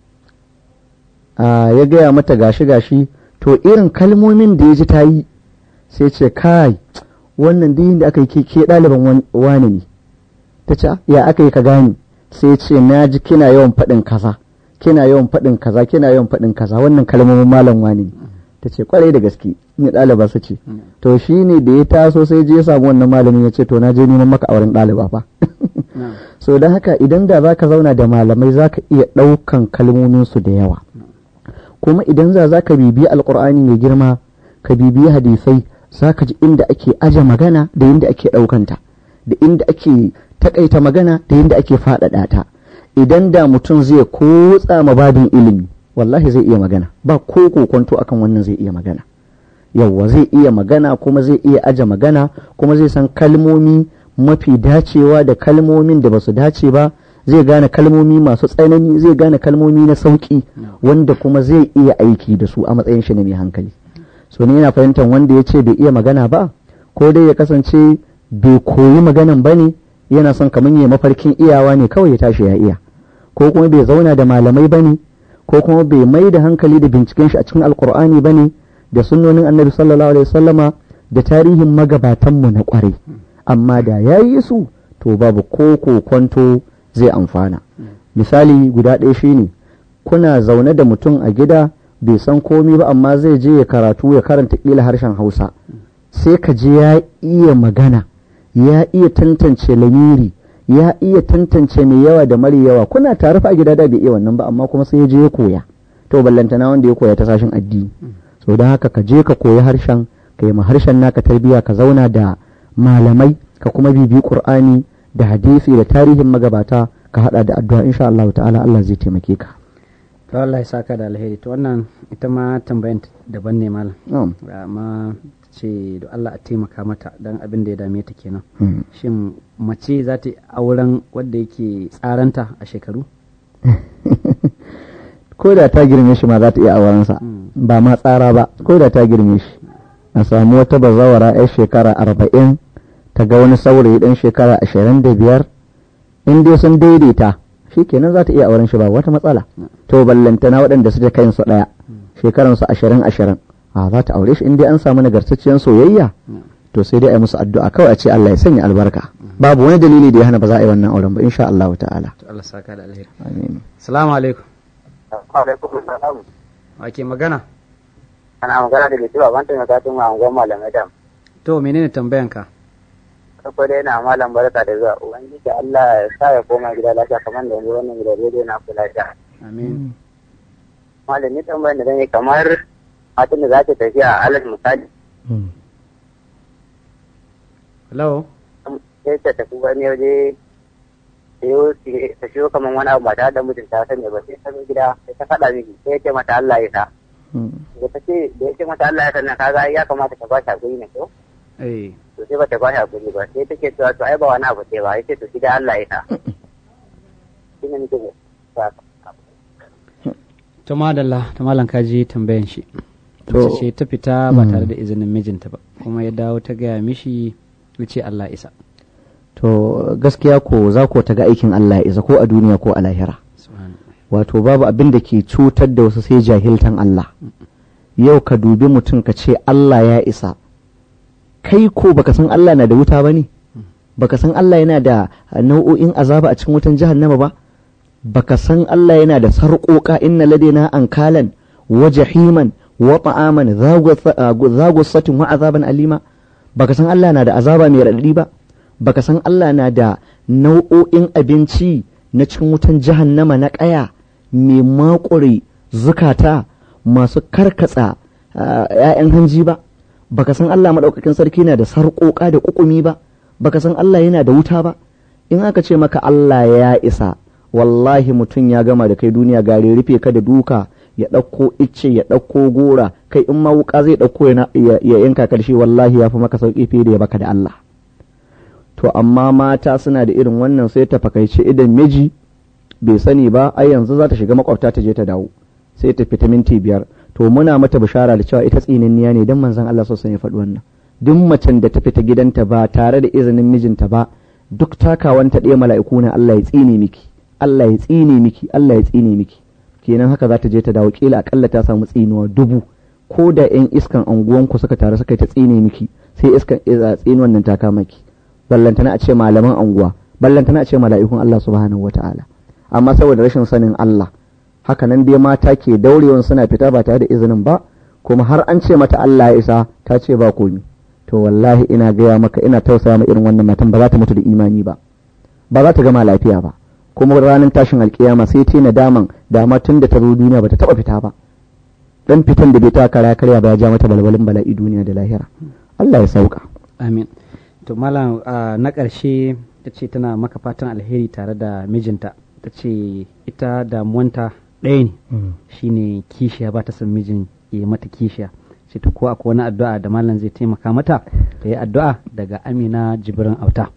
ya gaya mata gashi gashi to irin kalmomin da ya ji ta yi sai ce kai wannan duk da aka yi ke ɗaliban wani ne ta ce ya aka yi ka gani sai ce na ji kina yawan faɗin kaza kina yawan faɗin kaza kina yawan faɗin kaza wannan kalmomin malam wani ne ta ce kwarai da gaske ni ɗaliba su ce to shi ne da ya taso sai je ya samu wannan malamin ya ce to na je neman maka auren ɗaliba fa so don haka idan da za ka zauna da malamai za ka iya ɗaukan kalmominsu da yawa kuma idan za za ka bibiyi alkur'ani mai girma ka bibiyi hadisai za ka ji inda ake aje magana da inda ake ɗaukanta da inda ake takaita magana da inda ake faɗaɗa ta idan da mutum zai kotsa ma babin ilimi wallahi zai iya magana ba ko kokonto akan wannan zai iya magana yawwa zai iya magana kuma zai iya aje magana kuma zai san kalmomi mafi dacewa da kalmomin da ba su dace ba zai gane kalmomi masu tsanani zai gane kalmomi na sauki wanda kuma zai iya aiki da su a matsayin shi na mai hankali so ne yana fahimtar wanda ya ce bai iya magana ba ko dai ya kasance bai koyi maganan ba ne yana son kamar ya mafarkin iyawa ne kawai ya tashi ya iya ko kuma bai zauna da malamai ba ne ko kuma bai mai da hankali da binciken shi a cikin alkur'ani ba ne da sunnonin annabi sallallahu alaihi wasallama da tarihin magabatanmu na kwarai amma da ya yi su to babu ko kwanto zai amfana misali guda ɗaya shine kuna zaune da mutum a gida bai san komi ba amma zai je ya karatu ya karanta ƙila harshen hausa sai ka je ya iya magana ya iya tantance lamiri ya iya tantance mai yawa da mara yawa kuna tare a gida da bai iya wannan ba amma kuma sai ya je ya koya to ballantana wanda ya koya ta sashen addini so don haka ka je ka koyi harshen ka yi ma harshen naka tarbiya ka zauna da malamai ka kuma bibi qur'ani da hadisi da tarihin magabata ka hada da addu'a insha Allah ta'ala Allah zai taimake ka to Allah ya saka da alheri to wannan ita ma tambayan daban ne malam amma ce da Allah a taimaka mata dan abin da ya dame ta kenan shin mace za ta auren wanda yake tsaranta a shekaru ko da ta girme shi ma za ta iya aurensa ba ma tsara ba ko da ta girme shi a samu wata bazawara 'yar shekara arba'in ta ga wani saurayi ɗan shekara ashirin da biyar in dai sun daidaita shi kenan za ta iya auren shi ba wata matsala to ballantana waɗanda suke kayan su ɗaya shekaran su ashirin ashirin a za ta aure shi in dai an samu nagartacciyar soyayya to sai dai a yi musu addu'a kawai a ce Allah ya sanya albarka babu wani dalili da ya hana ba za a yi wannan auren ba insha Allah ta'ala to Allah saka da alheri amin assalamu alaikum alaikum salam wake magana ana magana da bitu ban ta maka tun an goma malamai da to menene tambayanka farko dai na malam barka da zuwa ubangiji Allah ya sa ya koma gida lafiya kamar da yanzu wannan gida daidai na kula da amin malam ni tambayar da zan yi kamar matan da za ta tafi a alal misali hello sai ta tafi wani waje sayo ta shiyo kamar wani abu ba tare da mutunta ta sani ba sai ta zo gida sai ta faɗa miki sai ya ce mata Allah ya sa da ta ce da ya ce mata Allah ya sa na kaga ya kamata ta ba shi hakuri ne ko eh to sai ba ta ba shi hakuri ba sai take cewa to ai ba wani abu ce ba ya ce to shi da Allah ya sa shi ne nake ba to madalla ta malam kaji tambayan shi To- to ce ta fita ba tare da izinin mijinta ba kuma ya dawo ta gaya mishi wuce Allah isa to gaskiya ko za ko ta ga aikin Allah ya isa ko a duniya ko a lahira subhanallah wato babu abin da ke cutar da wasu sai jahiltan Allah yau ka dubi mutum ka ce Allah ya isa kai ko baka san Allah na da wuta ba ne baka san Allah yana da nau'o'in azaba a cikin wutan jahannama ba baka san Allah yana da sarƙoƙa inna ladaina ankalan wa jahiman wa ta'aman zagussatin wa azaban alima baka san Allah na da azaba mai raɗaɗi ba baka san Allah na da nau'o'in abinci na cikin wutan jahannama na ƙaya mai makure zukata masu karkatsa ‘ya'yan hanji ba baka san Allah maɗaukakin sarki na da sarƙoƙa da ƙuƙumi ba baka san Allah yana da wuta ba in aka ce maka Allah ya isa wallahi mutum ya gama da kai duniya gare rufe ka da duka ya ɗauko icce ya ɗauko gora kai in ma wuka zai ɗauko ya yanka karshe wallahi ya fi maka sauƙi fiye da ya baka da Allah to amma mata suna da irin wannan sai ta fakaice idan miji bai sani ba ai yanzu za ta shiga makwabta ta je ta dawo sai ta fita minti biyar to muna mata bishara da cewa ita tsinanniya ne dan manzon Allah sosai ya faɗi wannan duk macen da ta fita gidanta ba tare da izinin mijinta ba duk takawanta ɗaya mala'iku na Allah ya tsine miki Allah ya tsine miki Allah ya tsine miki kenan haka za ta je ta dawo kila akalla ta samu tsinuwa dubu ko da yan iskan anguwanku suka taru suka ta tsine miki sai iskan tsinuwan nan ta kama ki ballantana a ce malaman anguwa ballantana a ce mala'ikun Allah subhanahu wata'ala amma saboda rashin sanin Allah haka nan dai mata ke daurewan suna fita ba tare da izinin ba kuma har an ce mata Allah ya isa ta ce ba komi to wallahi ina gaya maka ina tausaya ma irin wannan matan ba za ta mutu da imani ba ba za ta gama lafiya ba kuma ranar tashin alkiyama sai ta nadaman dama tun da ta zo duniya ba ta taba fita ba dan fitan da bai ta kara karya ba ya ja mata balbalin bala'i duniya da lahira Allah ya sauka amin to malam na ƙarshe ta ce tana maka fatan alheri tare da mijinta ta ce ita damuwanta ɗaya ne shine kishiya ba ta son mijin ya mata kishiya ce ta ko akwai wani addu'a da malam zai taimaka mata ta yi addu'a daga amina jibirin auta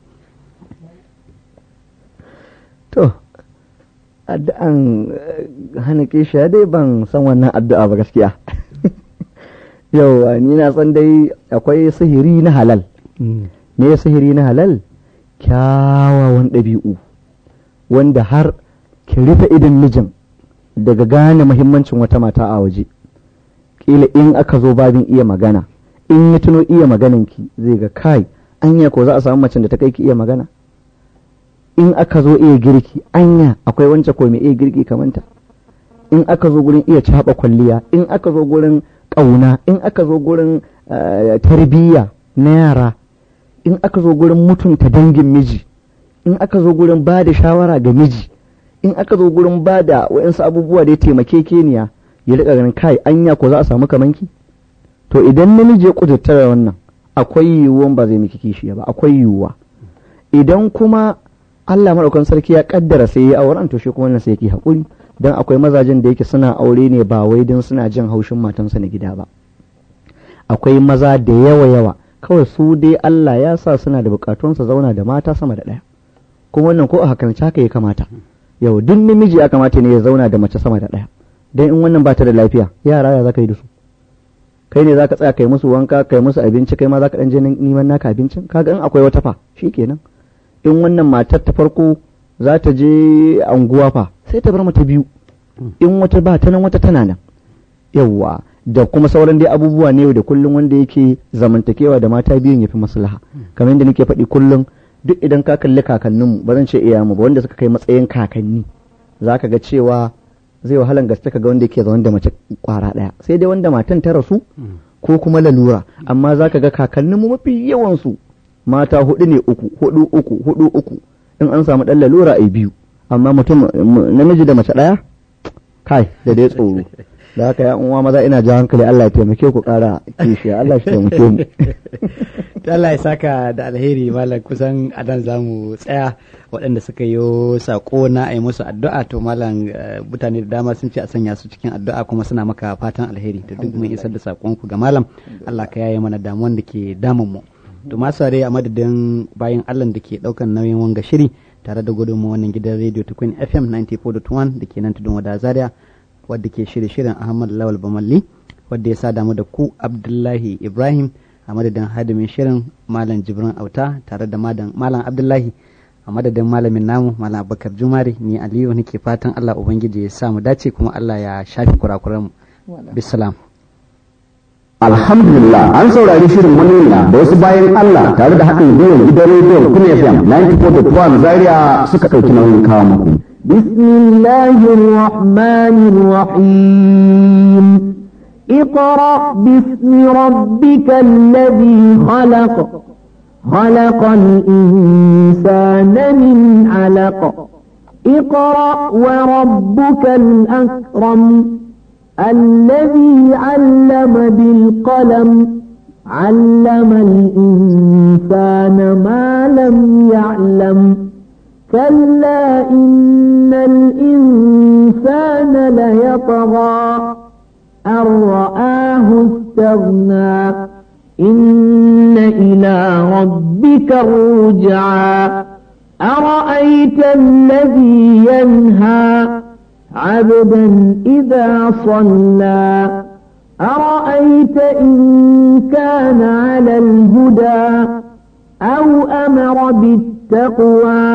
to addu'an hana kishiya dai ban san wannan addu'a ba gaskiya yau ni na san dai akwai sihiri na halal me sihiri na halal kyawawan ɗabi'u wanda har ki rufe idan mijin daga gane muhimmancin wata mata a waje kila in aka zo babin iya magana in ya tuno iya magananki zai ga kai anya ko za a samu macen da ta kai ki iya magana in aka zo iya girki anya akwai wancan ko mai iya girki kamanta in aka zo gurin iya caɓa kwalliya in aka zo gurin ƙauna in aka zo gurin tarbiyya na yara in aka zo gurin mutunta dangin miji in aka zo gurin ba da shawara ga miji in aka zo gurin ba da wa'insu abubuwa da ya taimake keniya ya riƙa ganin kai anya ko za a samu kamanki to idan namiji ya kudurta da wannan akwai yiwuwan ba zai miki kishiya ba akwai yiwuwa idan kuma Allah maɗaukan sarki ya kaddara sai ya auren to shi kuma wannan sai yake haƙuri dan akwai mazajen da yake suna aure ne ba wai dan suna jin haushin matansa na gida ba akwai maza da yawa yawa kawai su dai Allah ya sa suna da bukatun su zauna da mata sama da ɗaya kuma wannan ko a hakan haka ya kamata yau duk namiji ya kamata ne ya zauna da mace sama da ɗaya dan in wannan ba ta da lafiya yara ya zaka yi da su kai ne zaka tsaya kai musu wanka kai musu abinci kai ma zaka dan je neman naka abincin kaga in akwai wata fa shikenan in wannan matar ta farko za ta je anguwa fa sai ta bar mata biyu in wata ba ta nan wata tana nan yawwa da kuma sauran dai abubuwa ne da kullum wanda yake zamantakewa da mata biyun yafi maslaha kamar yadda nake faɗi kullum duk idan ka kalli kakanninmu ba zan ce iyayenmu ba wanda suka kai matsayin kakanni za ka ga cewa zai wahalan gaske ka ga wanda yake zaune da mace kwara ɗaya sai dai wanda matan ta rasu ko kuma lalura amma za ka ga kakanninmu mafi yawansu mata hudu ne uku hudu uku hudu uku in an samu ɗan lalura a biyu amma mutum namiji da mace ɗaya kai da dai tsoro da haka ya uwa maza ina ji hankali Allah ya taimake ku ƙara kishiya Allah shi taimake mu Allah ya saka da alheri malam kusan a nan za mu tsaya waɗanda suka yi saƙo na a yi musu addu'a to malam mutane da dama sun ce a sanya su cikin addu'a kuma suna maka fatan alheri to duk mun isar da saƙonku ga malam Allah ka yaye mana damuwan da ke damun mu to masu a madadin bayan Allah da ke ɗaukan nauyin wanga shiri tare da gudunmu wannan gidan rediyo ta Queen FM 94.1 da ke nan tudun wada Zaria wadda ke shirye shirin Ahmad Lawal Bamalli wadda ya sa damu da ku Abdullahi Ibrahim a madadin hadimin shirin Malam Jibrin Auta tare da Malam Abdullahi a madadin malamin namu Malam Abubakar Jumari ni Aliyu nake fatan Allah Ubangiji ya sa mu dace kuma Allah ya shafi kurakuranmu. Bisalam. Alhamdulillah an saurari shirin manuniya da wasu bayan Allah tare da haɗin gwiwar gidan rediyon Kun FM 94.1 Zaria suka ɗauki nauyin kawo muku. بسم الله الرحمن الرحيم اقرأ باسم ربك الذي خلق خلق الإنسان من علق اقرأ وربك الأكرم الذي علم بالقلم علم الإنسان ما لم يعلم كلا إن الإنسان ليطغى أن رآه استغنى إن إلى ربك الرجعى أرأيت الذي ينهى عبدا إذا صلى أرأيت إن كان على الهدى أو أمر بالتقوى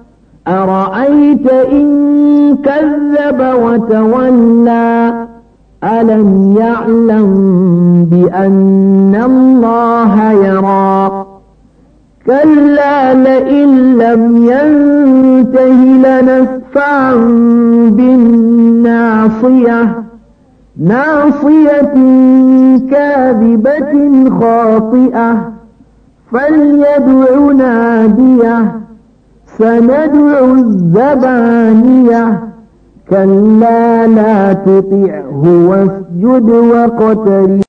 أرأيت إن كذب وتولى ألم يعلم بأن الله يرى كلا لئن لم ينته لنسفعا بالناصية ناصية كاذبة خاطئة فليدع ناديه سندع الزبانية كلا لا تطعه واسجد واقترب